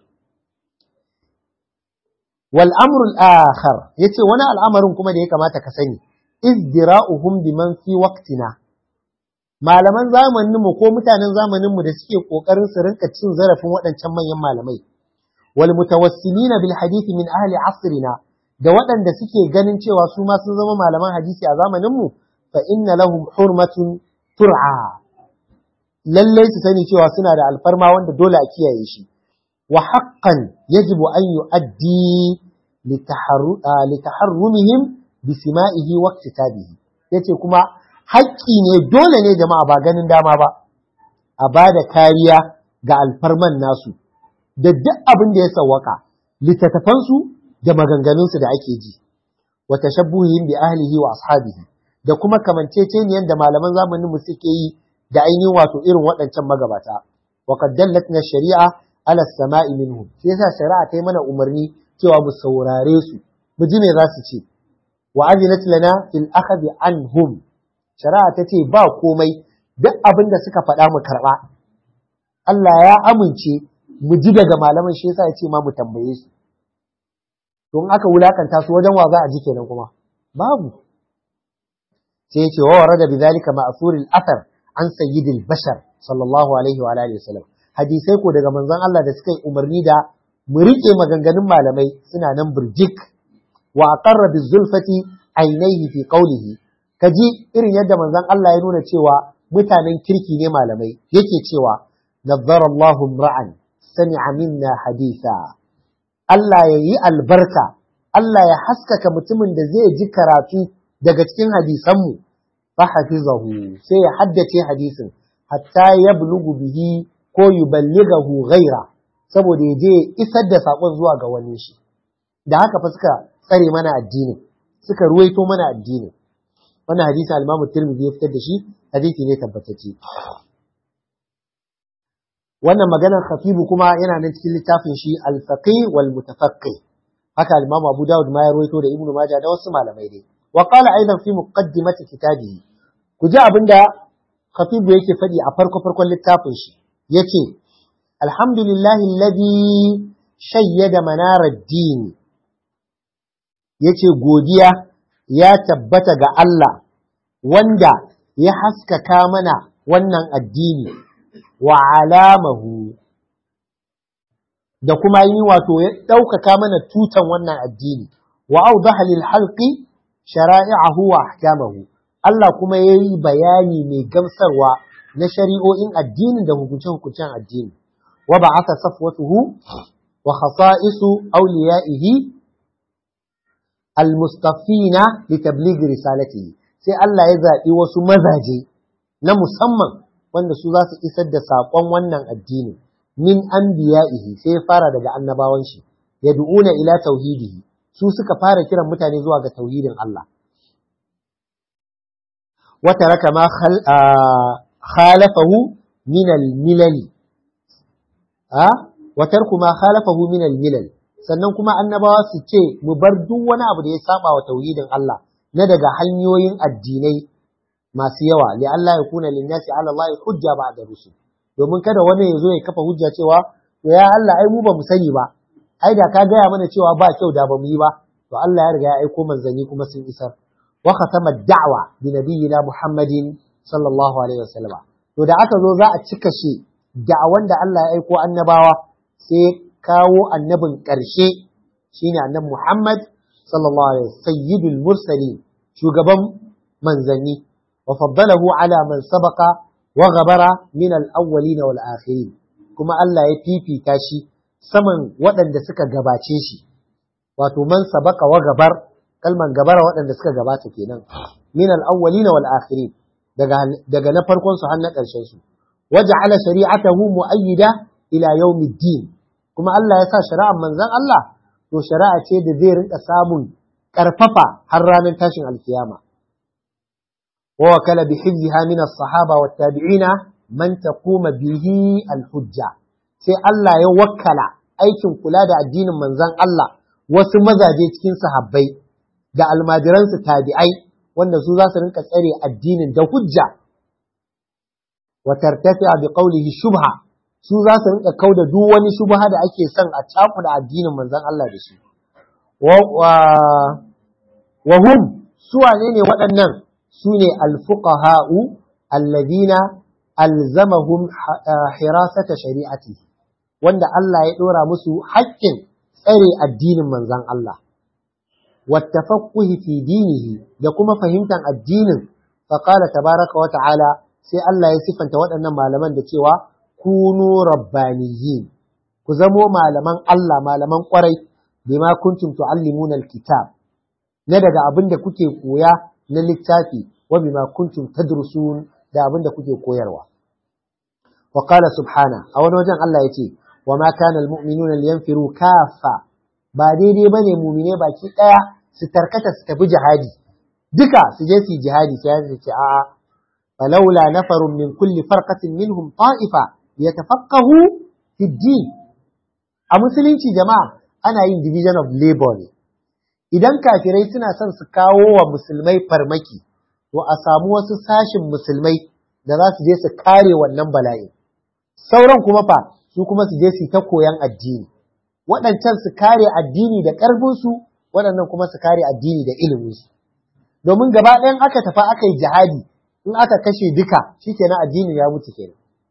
wal amrul akhar yace wani al'amarin kuma da ya kamata ka sani izdira'uhum biman fi waqtina malaman zamanin mu ko mutanen zamanin mu da suke kokarin su rinka cin zarafin waɗancan manyan malamai wal mutawassilina bil hadisi min ahli asrina da waɗanda suke ganin cewa su ma sun zama malaman hadisi a zamanin mu fa inna lahum hurmatun tur'a lalle su sani cewa suna da alfarma wanda dole a kiyaye shi wa haqqan yajibu an yu'addi litaharrumihim bisima'ihi wa kitabihi yace kuma haƙƙi ne dole ne jama'a ba ganin dama ba a ba da kariya ga alfarman nasu da duk abin da ya sawwaka littattafansu da maganganunsu da ake ji wa tashabbuhihim bi ahlihi wa ashabihi da kuma kamanceceniyan da malaman zamanin mu suke yi da ainihin wato irin waɗancan magabata wa qad dallatna shari'a ala samai minhum sai yasa shari'a ta yi mana umarni cewa mu saurare su mu ji me za su ce wa azinat lana fil akhdi anhum shari'a ta ce ba komai duk abin da suka faɗa mu karɓa Allah ya amince mu ji daga malaman shi yasa ya ce ma mu tambaye su don aka wulakanta su wajen wa za a ji kenan kuma babu sai ya ce wa warada bidhalika ma'thuril athar an sayyidil bashar sallallahu alaihi wa alihi wasallam hadisai ko daga manzon Allah da suka yi umarni da mu rike maganganun malamai suna nan burjik wa aqarra bizulfati ainihi fi qawlihi kaji irin yadda manzon Allah ya nuna cewa mutanen kirki ne malamai yake cewa nazzara Allahu ra'an sami'a minna haditha Allah ya yi albarka Allah ya haskaka mutumin da zai ji karatu daga cikin hadisanmu fa hafizahu sai ya haddace hadisin hatta yablugu bihi ko yuballighahu ghaira saboda ya je isar da sakon zuwa ga wani shi da haka fa suka tsare mana addini suka ruwaito mana addini wannan hadisi al-Imam Tirmidhi ya fitar da shi hadisi ne tabbatacce wannan maganar khatibu kuma yana nan cikin littafin shi al-faqih wal mutafaqqih haka al-imam Abu Dawud ma ya rawaito da Ibn Majah da wasu malamai dai wa qala aidan fi muqaddimati kitabihi ku ji abinda khatibu yake faɗi a farko farkon littafin shi yace alhamdulillahi alladhi shayyada manarar din yace godiya ya tabbata ga Allah wanda ya haskaka mana wannan addini wa alamahu da kuma yi wato ya ɗaukaka mana tutan wannan addini wa audaha lil halqi shara'i'ahu wa ahkamahu Allah kuma ya yi bayani mai gamsarwa na shari'o'in addinin da hukunce-hukuncen addini wa ba'atha safwatuhu wa khasa'isu awliya'ihi al-mustafina li tabligh risalatihi sai Allah ya zaɓi wasu mazaje na musamman wanda su za su isar da saƙon wannan addini min anbiya'ihi sai ya fara daga annabawan shi yad'una ila tauhidihi su suka fara kiran mutane zuwa ga tauhidin Allah wa taraka ma khalafahu min al-milal a wa tarku ma khalafahu min al-milal sannan kuma annabawa su ce mu bar duk wani abu da ya saba wa tauhidin Allah na daga hanyoyin addinai masu yawa li Allah ya kuna linnasi ala Allah hujja ba da rusul domin kada wani ya zo ya kafa hujja cewa to ya Allah ai mu ba mu sani ba ai da ka gaya mana cewa ba kyau da ba mu yi ba to Allah ya riga ya aiko manzanni kuma sun isar wa khatama da'wa bi nabiyina Muhammadin sallallahu alaihi wasallam to da aka zo za a cika shi da'awan da Allah ya aiko annabawa sai kawo annabin ƙarshe shine annabi Muhammad sallallahu alaihi sayyidul mursalin shugaban manzanni وفضله على من سبق وغبر من الأولين والآخرين كما الله يفيفي كاشي saman waɗanda suka gabace shi wato man sabaka wa gabar kalman gabara waɗanda suka gabata kenan min al-awwalina wal akhirin daga daga na farkon su har na ƙarshen su waja'ala shari'atahu mu'ayyida ila yawmiddin kuma Allah ya sa shari'ar manzon Allah to shari'a ce da zai rinka samun ƙarfafa har ranar tashin alkiyama ووكل بحفظها من الصحابة والتابعين من تقوم به الحجة sai Allah ya wakkala aikin kula da addinin manzon Allah wasu mazaje cikin sahabbai da almajiransu tabi'ai wanda su za su rinka tsare addinin da hujja wa tartafi'a bi qawlihi shubha su za su rinka kauda duk wani shubha da ake son a cakuda addinin manzon Allah da shi wa hum su wane ne waɗannan su ne alfuqaha'u alladhina alzamahum hirasata shari'ati wanda Allah ya ɗora musu haƙƙin tsare addinin manzon Allah wattafaqquhi fi dinihi da kuma fahimtar addinin faqala tabaraka wa ta'ala sai Allah ya sifanta waɗannan malaman da cewa kunu rabbaniyin ku zamo malaman Allah malaman ƙwarai bima kuntum tuallimuna alkitab na daga abin da kuke koya na littafi wa bima kuntum tadrusun da abin da kuke koyarwa wa qala subhana a wani wajen Allah yace wa ma kana almu'minuna liyanfiru kaffa ba daidai bane mu'mine baki daya su tarkata su tafi jihadi duka su je su jihadi sai ya ce a'a falaula nafarun min kulli farqatin minhum ta'ifa yatafaqahu fi din a musulunci jama'a ana yin division of labor ne idan kafirai suna son su kawo wa musulmai farmaki to a samu wasu sashin musulmai da za su je su kare wannan bala'i sauran kuma fa su kuma su je su ta koyan addini waɗancan su kare addini da ƙarfinsu waɗannan kuma su kare addini da iliminsu domin gaba ɗayan aka tafi aka yi jihadi in aka kashe duka shikenan addinin ya mutu kenan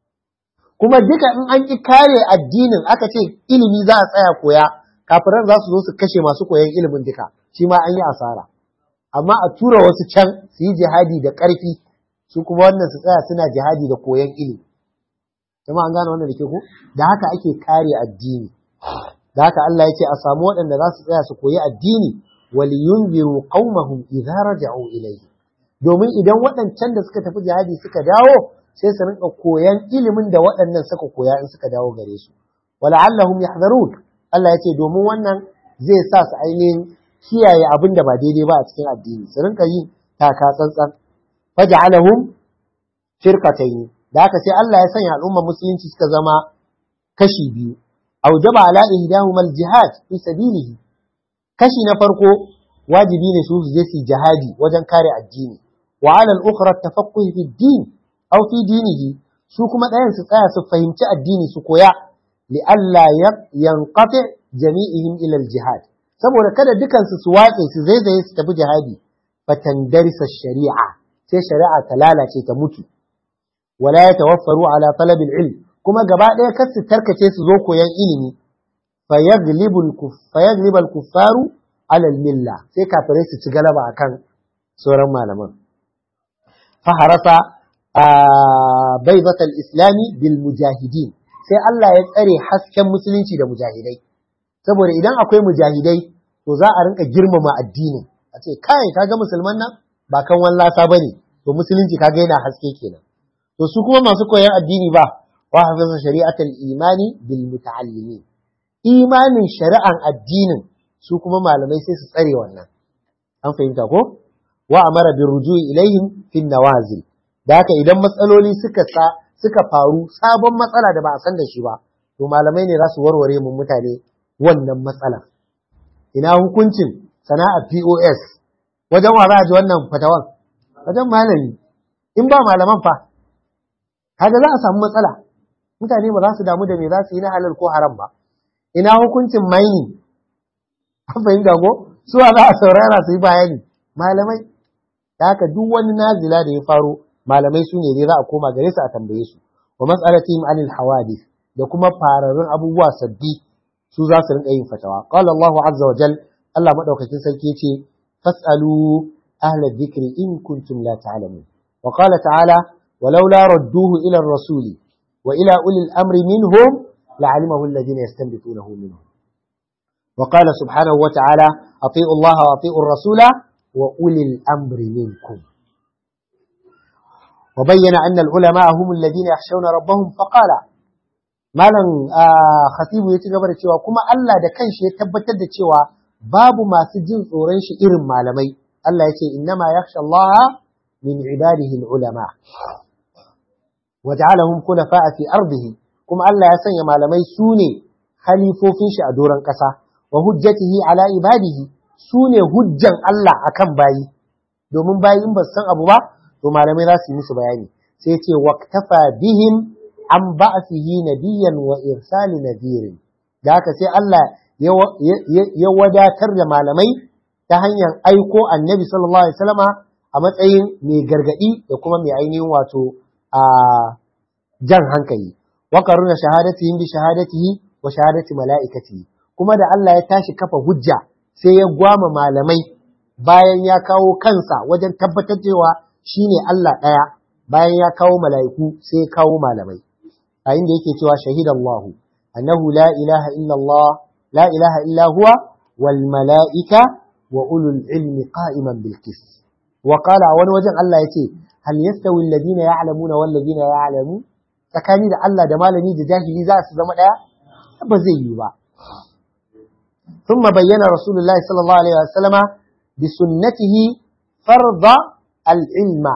kuma duka in an ƙi kare addinin aka ce ilimi za a tsaya koya kafiran za su zo su kashe masu koyan ilimin duka shi ma an yi asara amma a tura wasu can su yi jihadi da ƙarfi su kuma wannan su tsaya suna jihadi da koyan ilimi kuma an gane wannan da ke ko da haka ake kare addini da haka Allah ya ce a samu waɗanda za su tsaya su koyi addini waliyunziru qaumahum idza raja'u ilayhi domin idan waɗancan da suka tafi jihadi suka dawo sai su rinka koyan ilimin da waɗannan suka koya in suka dawo gare su wala'allahum yahdharun Allah ya ce domin wannan zai sa su ainihin kiyaye abin da ba daidai ba a cikin addini su rinka yin taka tsantsan faj'alahum firqatayn da haka sai Allah ya sanya al'ummar musulunci suka zama kashi biyu aujaba ala ihdahuma al-jihad fi sabilihi kashi na farko wajibi ne su je su jihadi wajen kare addini wa ala al-ukhra tafaqquh fi din aw fi dinihi su kuma ɗayan su tsaya su fahimci addini su koya li alla yanqati jami'ihim ila al-jihad saboda kada dukansu su watse su zaizaye su tafi jihadi fatandarisa shari'a sai shari'a ta lalace ta mutu wala ya tawaffaru ala talabil ilm kuma gaba ɗaya kar su tarkace su zo koyan ilimi fayaglibu al-kuffaru ala milla sai kafirai su ci galaba akan sauran malaman faharasa baidat al-islami bil mujahidin sai Allah ya tsare hasken musulunci da mujahidai saboda idan akwai mujahidai to za a rinka girmama addinin a ce kai kaga musulman nan ba kan wallasa bane to musulunci kaga yana haske kenan to su kuma masu koyan addini ba wa hafiza shari'atul imani bil muta'allimin imanin shari'an addinin su kuma malamai sai su tsare wannan an fahimta ko wa amara bir rujui ilaihim fin nawazil da haka idan matsaloli suka sa suka faru sabon matsala da ba a san da shi ba to malamai ne za su warware mu mutane wannan matsala ina hukuncin sana'ar POS wajen wa za a ji wannan fatawan wajen malami in ba malaman fa kaga za a samu matsala mutane ba za su damu da me za su yi na halal ko haram ba ina hukuncin mining an fahimta ko su za a saurara su yi bayani malamai da haka duk wani nazila da ya faro malamai su ne za a koma gare su a tambaye su wa mas'alatihim anil hawadith da kuma fararrun abubuwa sabbi su za su rinka yin fatawa qala Allahu azza wa jal Allah madaukakin sarki yace fasalu ahla dhikri in kuntum la ta'lamun wa qala ta'ala ولولا ردوه إلى الرسول وإلى أولي الأمر منهم لعلمه الذين يستنبطونه منهم وقال سبحانه وتعالى أطيعوا الله وأطيعوا الرسول وأولي الأمر منكم وبين أن العلماء هم الذين يخشون ربهم فقال malam khatibu ya ci gaba da cewa kuma Allah da kanshi ya tabbatar da cewa babu masu jin tsoron shi irin malamai Allah ya ce innama yakhsha Allah min ibadihi ulama waj'alahum khulafa'a fi ardihi kuma Allah ya sanya malamai su ne halifofin shi a doron ƙasa wa hujjatihi ala ibadihi su ne hujjan Allah akan bayi domin bayi in ba su san abu ba to malamai za su yi musu bayani sai ce waqtafa bihim an ba'athihi nabiyyan wa irsali nadirin da haka sai Allah ya wadatar da malamai ta hanyar aiko annabi sallallahu alaihi wasallama a matsayin mai gargadi da kuma mai ainihin wato a jan hankali wa qaruna shahadatihim bi shahadatihi wa shahadati malaikatihi kuma da Allah ya tashi kafa hujja sai ya gwama malamai bayan ya kawo kansa wajen tabbatar cewa shine Allah ɗaya bayan ya kawo mala'iku sai ya kawo malamai a inda yake cewa shahidallahu annahu la ilaha illa Allah la ilaha illa huwa wal mala'ika wa ulul ilmi qa'iman bil qist wa qala wani wajen Allah yace hal yastawi alladhina ya'lamuna wal ladina ya'lamu tsakani da Allah da malami da jahili za su zama daya ba zai yi ba ثم بين رسول الله صلى الله عليه وسلم بسنته فرض العلم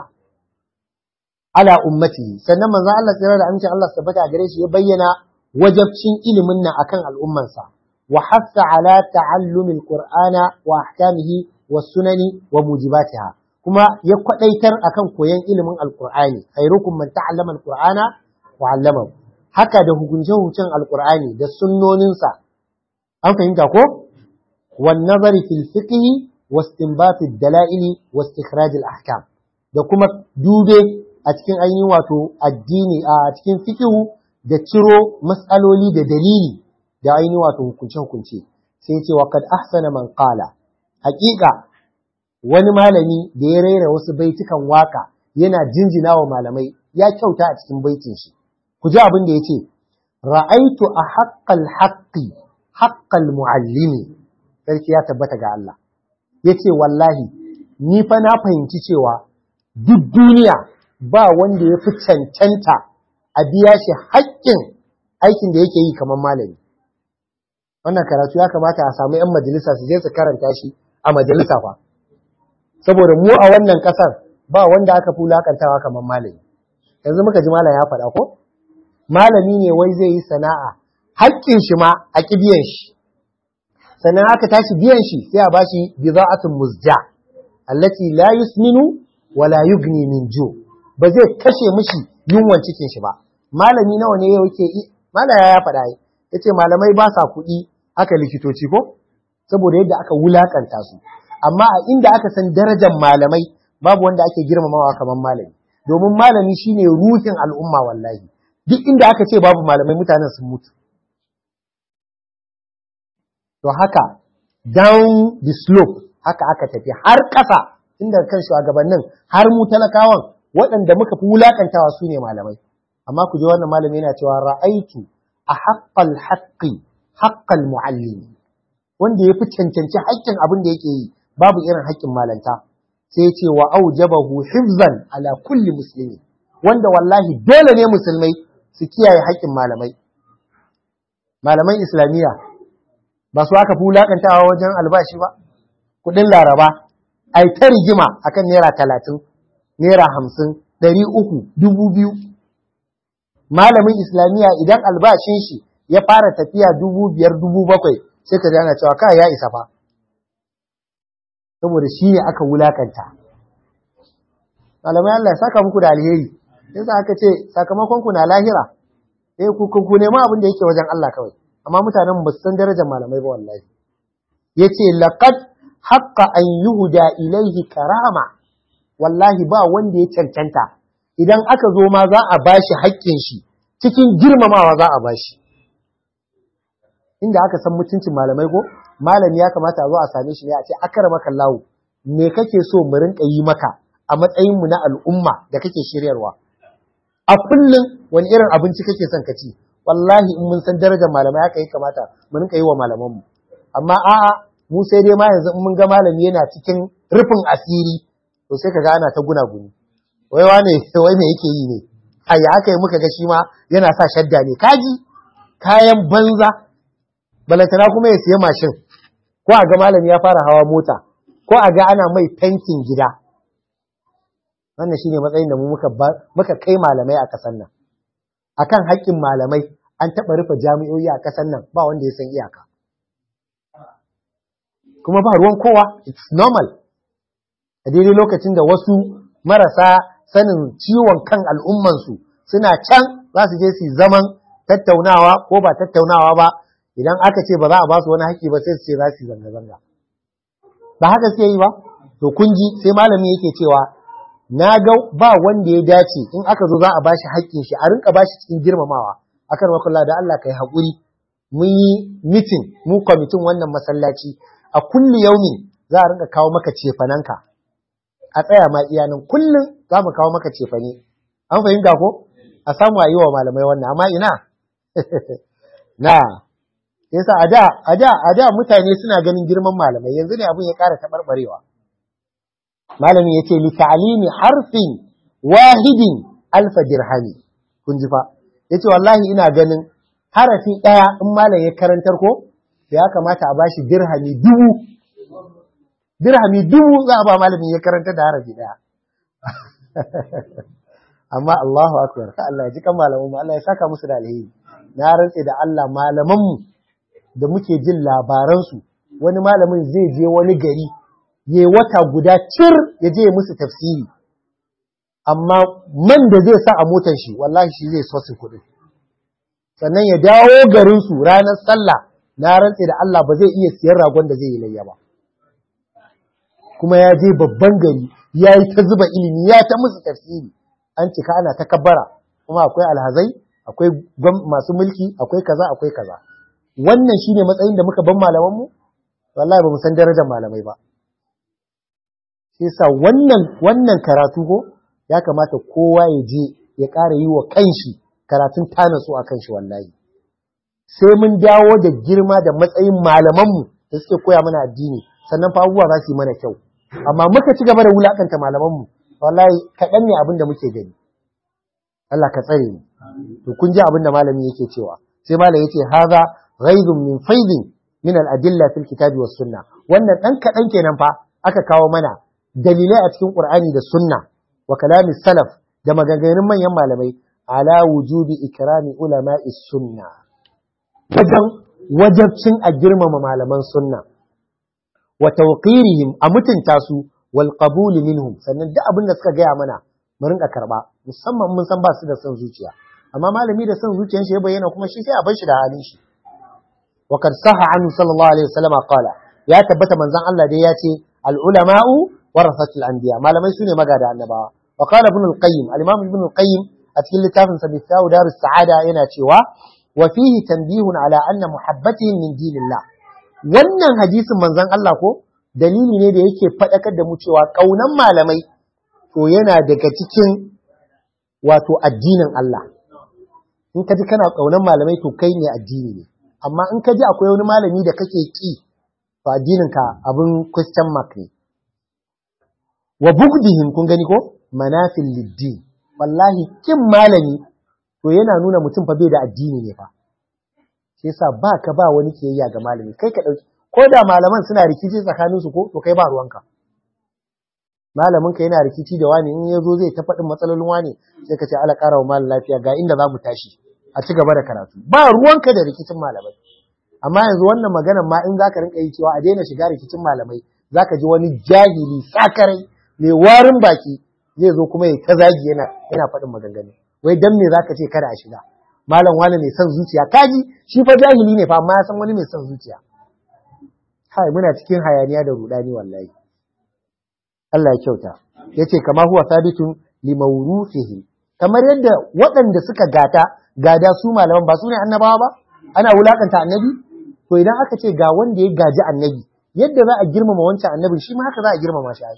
على أمته sannan manzon Allah tsira da amincin Allah tabbata gare shi ya bayyana wajabcin ilimin nan akan al'ummansa wa hassa ala ta'allumil qur'ana wa ahkamihi was sunani wa mujibatiha kuma ya kwadaitar akan koyon ilimin alqur'ani khairukum man ta'allama alqur'ana wa 'allamahu haka da hukunce hukuncen alqur'ani da sunnoninsa an fahimta ko wan nazari fil fiqh wa istinbat ad-dala'il wa istikhraj al-ahkam da kuma dube a cikin ainihin wato addini a cikin fiqhu da ciro matsaloli da dalili da ainihin wato hukunce-hukunce sai ce wa kad ahsana man qala haƙiƙa wani malami da ya raira wasu baitukan waka yana jinjina wa malamai ya kyauta a cikin baitin shi ku ji abin da yace ra'aitu a haqqal haqqi haqqal muallimi sarki ya tabbata ga Allah yace wallahi ni fa na fahimci cewa duk duniya ba wanda ya fi cancanta a biya shi haƙƙin aikin da yake yi kamar malami. Wannan karatu ya kamata a samu ‘yan majalisa su je su karanta shi a majalisa fa. Saboda mu a wannan ƙasar ba wanda aka fi wulaƙantawa kamar malami. yanzu muka ji malam ya faɗa ko malami ne wai zai yi sana'a haƙƙin shi ma a biyan shi sannan aka tashi biyan shi sai a bashi bida'atun muzja allati la yusminu wa la yugni min ju ba zai kashe mishi yunwan cikin shi ba malami nawa ne yake malaya ya faɗa yace malamai ba sa kuɗi aka likitoci ko saboda yadda aka wulakanta su amma a inda aka san darajar malamai babu wanda ake girmamawa kamar malami domin malami shine ruhin al'umma wallahi duk inda aka ce babu malamai mutanen sun mutu to haka down the slope haka aka tafi har ƙasa inda kan shugabannin har mu talakawan waɗanda muka fi wulakantawa su ne malamai amma ku je wannan malami yana cewa ra'aitu a haƙƙal haƙƙi haƙƙal mu'allimi wanda ya fi cancanci haƙƙin abin da yake yi babu irin haƙƙin malanta sai ya ce wa aujabahu hifzan ala kulli muslimi wanda wallahi dole ne musulmai su kiyaye haƙƙin malamai malaman islamiyya ba su aka fi wulakantawa wajen albashi ba kuɗin laraba ai ta rigima akan naira talatin naira hamsin ɗari uku dubu biyu malamin islamiyya idan albashin shi ya fara tafiya dubu biyar dubu bakwai sai ka ana cewa kai ya isa fa saboda shi ne aka wulakanta malamai Allah ya saka muku da alheri yasa aka ce sakamakon ku na lahira eh ku ku nema abin da yake wajen Allah kawai amma mutanen ba su san darajar malamai ba wallahi yace laqad haqqa an yuhda ilaihi karama wallahi ba wanda ya cancanta idan aka zo ma za a bashi haƙƙin shi cikin girmamawa za a bashi inda aka san mutuncin malamai ko malami ya kamata a zo a same shi ne a ce akramaka lawo me kake so mu rinka yi maka a matsayin mu na al'umma da kake shiryarwa a kullum wani irin abinci kake son ka ci wallahi in mun san darajar malamai haka ya kamata mu rinka yi wa malaman mu amma a'a mu sai dai ma yanzu in mun ga malami yana cikin rufin asiri to sai kaga ana ta guna guni wai wane wai me yake yi ne ai haka muka ga shi ma yana sa shadda ne kaji kayan banza balantana kuma ya siya mashin ko a ga malami ya fara hawa mota ko a ga ana mai fentin gida wannan shine matsayin da mu muka muka kai malamai a kasan nan akan haƙƙin malamai an taɓa rufe jami'o'i a kasan nan ba wanda ya san iyaka kuma ba ruwan kowa it's normal a daidai lokacin da wasu marasa sanin ciwon kan al'ummansu suna can za su je su zaman tattaunawa ko ba tattaunawa ba idan aka ce ba za a ba su wani haƙƙi ba sai su ce za su yi zanga-zanga ba haka suke yi ba to kun ji sai malami yake cewa na ga ba wanda ya dace in aka zo za a bashi haƙƙin shi a rinka bashi cikin girmamawa akan wakallah da Allah kai haƙuri mun yi mitin mu kwamitin wannan masallaci a kulli yaumin za a rinka kawo maka cefananka a tsaya ma iyanan kullum za mu kawo maka cefane an fahimta ko a samu a yi wa malamai wannan amma ina na yasa a da a da a da mutane suna ganin girman malamai yanzu ne abin ya ƙara taɓarɓarewa malami yace li ta'limi harfin wahidin alfa dirhami kun ji fa yace wallahi ina ganin harafi ɗaya in malam ya karantar ko ya kamata a bashi dirhami dubu dirhami dubu za a ba malamin ya karanta da harafi ɗaya amma Allahu akbar ka Allah ya ji kan malaman mu Allah ya saka musu da alheri na rantse da Allah malaman mu da muke jin labaran su wani malamin zai je wani gari yayi wata guda cir ya je ya musu tafsiri amma man da zai sa a motar shi wallahi shi zai sosin kuɗi sannan ya dawo garin su ranar sallah na rantse da Allah ba zai iya siyan ragon da zai yi layya ba kuma ya je babban gari ya yi ta zuba ilimi ya ta musu tafsiri an cika ana ta kabbara kuma akwai alhazai akwai masu mulki akwai kaza akwai kaza wannan shine matsayin da muka ban malaman mu wallahi ba mu san darajar malamai ba shi yasa wannan wannan karatu ko ya kamata kowa ya je ya ƙara yi wa kanshi karatun tanasu a kanshi wallahi sai mun dawo da girma da matsayin malamanmu da suke koya mana addini sannan fa abubuwa za su yi mana kyau amma muka ci gaba da wulakanta malamanmu wallahi kaɗan ne abin da muke gani Allah ka tsare mu to kun ji abin da malami yake cewa sai malami yace hadha ghaizun min faidin min al-adilla fil kitabi was sunna wannan dan kaɗan kenan fa aka kawo mana dalilai a cikin qur'ani da sunna wa kalamis salaf da maganganun manyan malamai ala wujubi ikrami ulama'i sunna wajen wajabcin a girmama malaman sunna wa tawqirihim a mutunta su wal qabul minhum sannan duk abin da suka gaya mana mu rinka karba musamman mun san ba su da son zuciya amma malami da son zuciyar shi ya bayyana kuma shi sai a bar shi da halin shi wa kad saha anhu sallallahu alaihi wasallam qala ya tabbata manzon Allah dai ya ce al ulama'u warasatul anbiya malamai sune magada annabawa wa qala ibn al qayyim al imam ibn al qayyim a cikin littafin sa bisawu darus sa'ada yana cewa wa fihi tanbihun ala anna muhabbatihim min dinillah wannan hadisin manzon Allah ko dalili ne da yake faɗakar da mu cewa ƙaunan malamai to yana daga cikin wato addinin Allah in ka ji kana ƙaunan malamai to kai ne addini ne amma in ka ji akwai wani malami da kake ki to addinin ka abin question mark ne wa bugdihim kun gani ko manafil liddin wallahi kin malami to yana nuna mutum fa bai da addini ne fa shi yasa ba ka ba wani kiyayya ga malami kai ka dauki ko da malaman suna rikici tsakaninsu ko to kai ba ruwanka malamin ka yana rikici da wani in yazo zai ta faɗin matsalolin wani sai ka ce ala ƙara wa malam lafiya ga inda za mu tashi a ci gaba da karatu ba ruwanka da rikicin malamai amma yanzu wannan maganar ma in zaka rinka yi cewa a daina shiga rikicin malamai zaka ji wani jahili sakarai mai warin baki zai zo kuma ya ta zagi yana yana faɗin maganganu wai dan me zaka ce kada a shiga malam wani mai son zuciya kaji shi fa jahili ne fa amma ya san wani mai son zuciya hai muna cikin hayaniya da rudani wallahi Allah ya kyauta yace kama huwa sabitun li mawrufihi kamar yadda waɗanda suka gata gada su malaman ba su ne annabawa ba ana wulakanta annabi to idan aka ce ga wanda ya gaji annabi yadda za a girmama wancan annabi shi ma haka za a girmama shi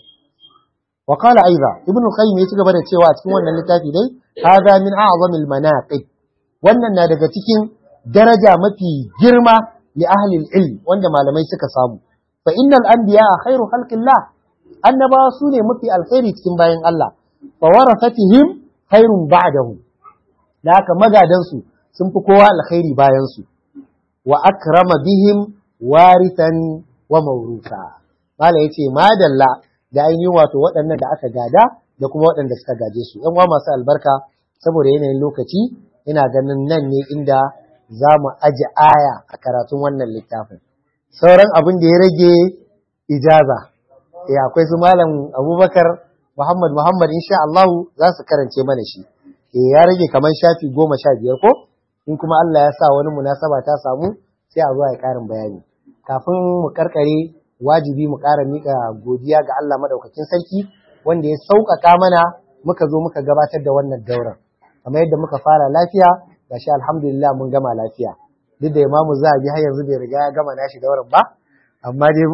wa qala aiza ibnu qayyim ya ci gaba da cewa a cikin wannan littafi dai hadha min a'zamil manaqib wannan na daga cikin daraja mafi girma li ahli ilm wanda malamai suka samu fa innal anbiya khairu khalqillah annabawa su ne mafi alkhairi cikin bayan Allah fa warasatihim khairun ba'dahu da haka magadan su sun fi kowa alkhairi bayan su wa akrama bihim warithan wa mawrusa mala yace madalla da ainihin wato waɗannan da aka gada da kuma waɗanda suka gaje su yan uwa masu albarka saboda yanayin lokaci ina ganin nan ne inda za mu aji aya a karatun wannan littafin sauran abin da ya rage ijaza eh akwai su malam abubakar muhammad muhammad insha Allah za su karance mana shi eh ya rage kamar shafi goma sha biyar ko in kuma Allah ya sa wani munasaba ta samu sai a zo ya karin bayani kafin mu karkare wajibi mu ƙara miƙa godiya ga Allah madaukakin sarki wanda ya sauƙaƙa mana muka zo muka gabatar da wannan daurar kamar yadda muka fara lafiya gashi alhamdulillah mun gama lafiya duk da imamu zahabi har yanzu bai riga ya gama nashi daurar ba amma dai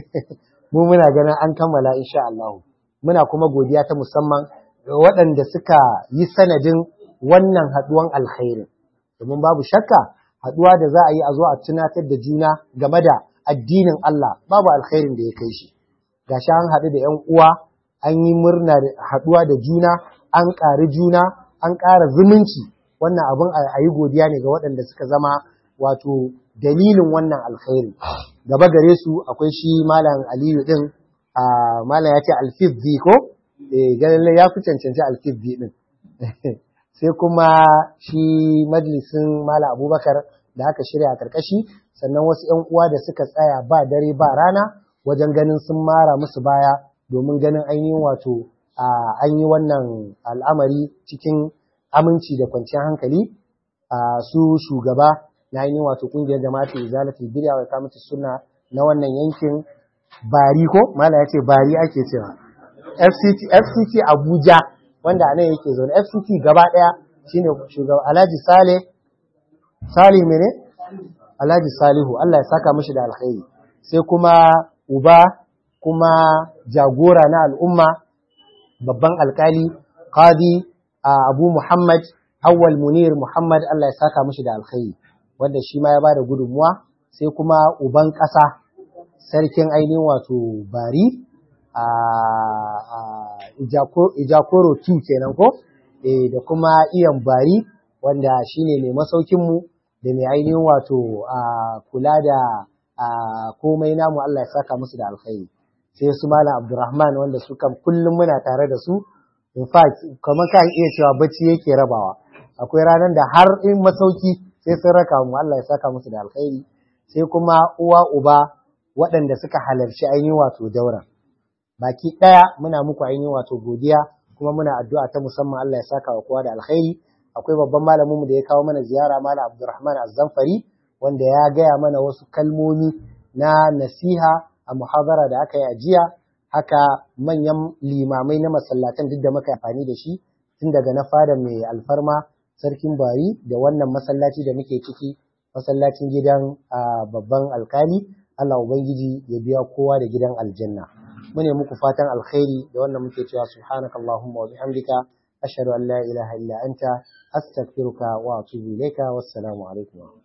mu muna ganin an kammala insha Allah muna kuma godiya ta musamman ga waɗanda suka yi sanadin wannan haɗuwan alkhairi domin babu shakka haɗuwa da za a yi a zo a tunatar da juna game da addinin Allah babu alkhairin da ya kai shi gashi an haɗu da ƴan uwa an yi murna da haɗuwa da juna an ƙari juna an ƙara zumunci wannan abin a yi godiya ne ga waɗanda suka zama wato dalilin wannan alkhairi gaba gare su akwai shi malam aliyu din a malam ya ce alfizzi ko eh ganin ya fi cancanci alfizzi din sai kuma shi majalisin malam abubakar da aka shirya a karkashi sannan wasu ‘yan uwa da suka tsaya ba dare ba rana wajen ganin sun mara musu baya domin ganin ainihin wato an yi wannan al'amari cikin aminci da kwanciyar hankali su shugaba na ainihin wato kungiyar jama'atul izalatul bid'a wa kamata sunna na wannan yankin bari ko mala ya ce bari ake cewa FCT FCT Abuja wanda anan yake zaune FCT gaba daya shine shugaba Alhaji Sale Sale mene Alhaji Salihu Allah ya saka mishi da alkhairi sai kuma uba kuma jagora na al'umma babban alkali qadi Abu Muhammad Awwal Munir Muhammad Allah ya saka mishi da alkhairi wanda shi ma ya bada gudunmuwa sai kuma uban ƙasa sarkin ainihin wato bari a Ijakoro 2 kenan ko eh da kuma iyan bari wanda shine mai masaukinmu da mai ainihin wato kula da komai namu Allah ya saka musu da alkhairi sai su malam Abdulrahman wanda su kan kullum muna tare da su in fact kamar ka iya cewa bacci yake rabawa akwai ranar da har in masauki sai sun raka mu Allah ya saka musu da alkhairi sai kuma uwa uba waɗanda suka halarci ainihin wato daura baki ɗaya muna muku ainihin wato godiya kuma muna addu'a ta musamman Allah ya saka wa kowa da alkhairi akwai babban malamin mu da ya kawo mana ziyara malam Abdulrahman Az-Zamfari wanda ya gaya mana wasu kalmomi na nasiha a muhabara da aka yi a jiya haka manyan limamai na masallatan duk da muka amfani da shi tun daga na fada mai alfarma sarkin bari da wannan masallaci da muke ciki masallacin gidan babban alkali Allah ubangiji ya biya kowa da gidan aljanna mune muku fatan alkhairi da wannan muke cewa subhanakallahumma wa bihamdika ashhadu an la ilaha illa anta astaghfiruka wa atubu ilayka wassalamu alaikum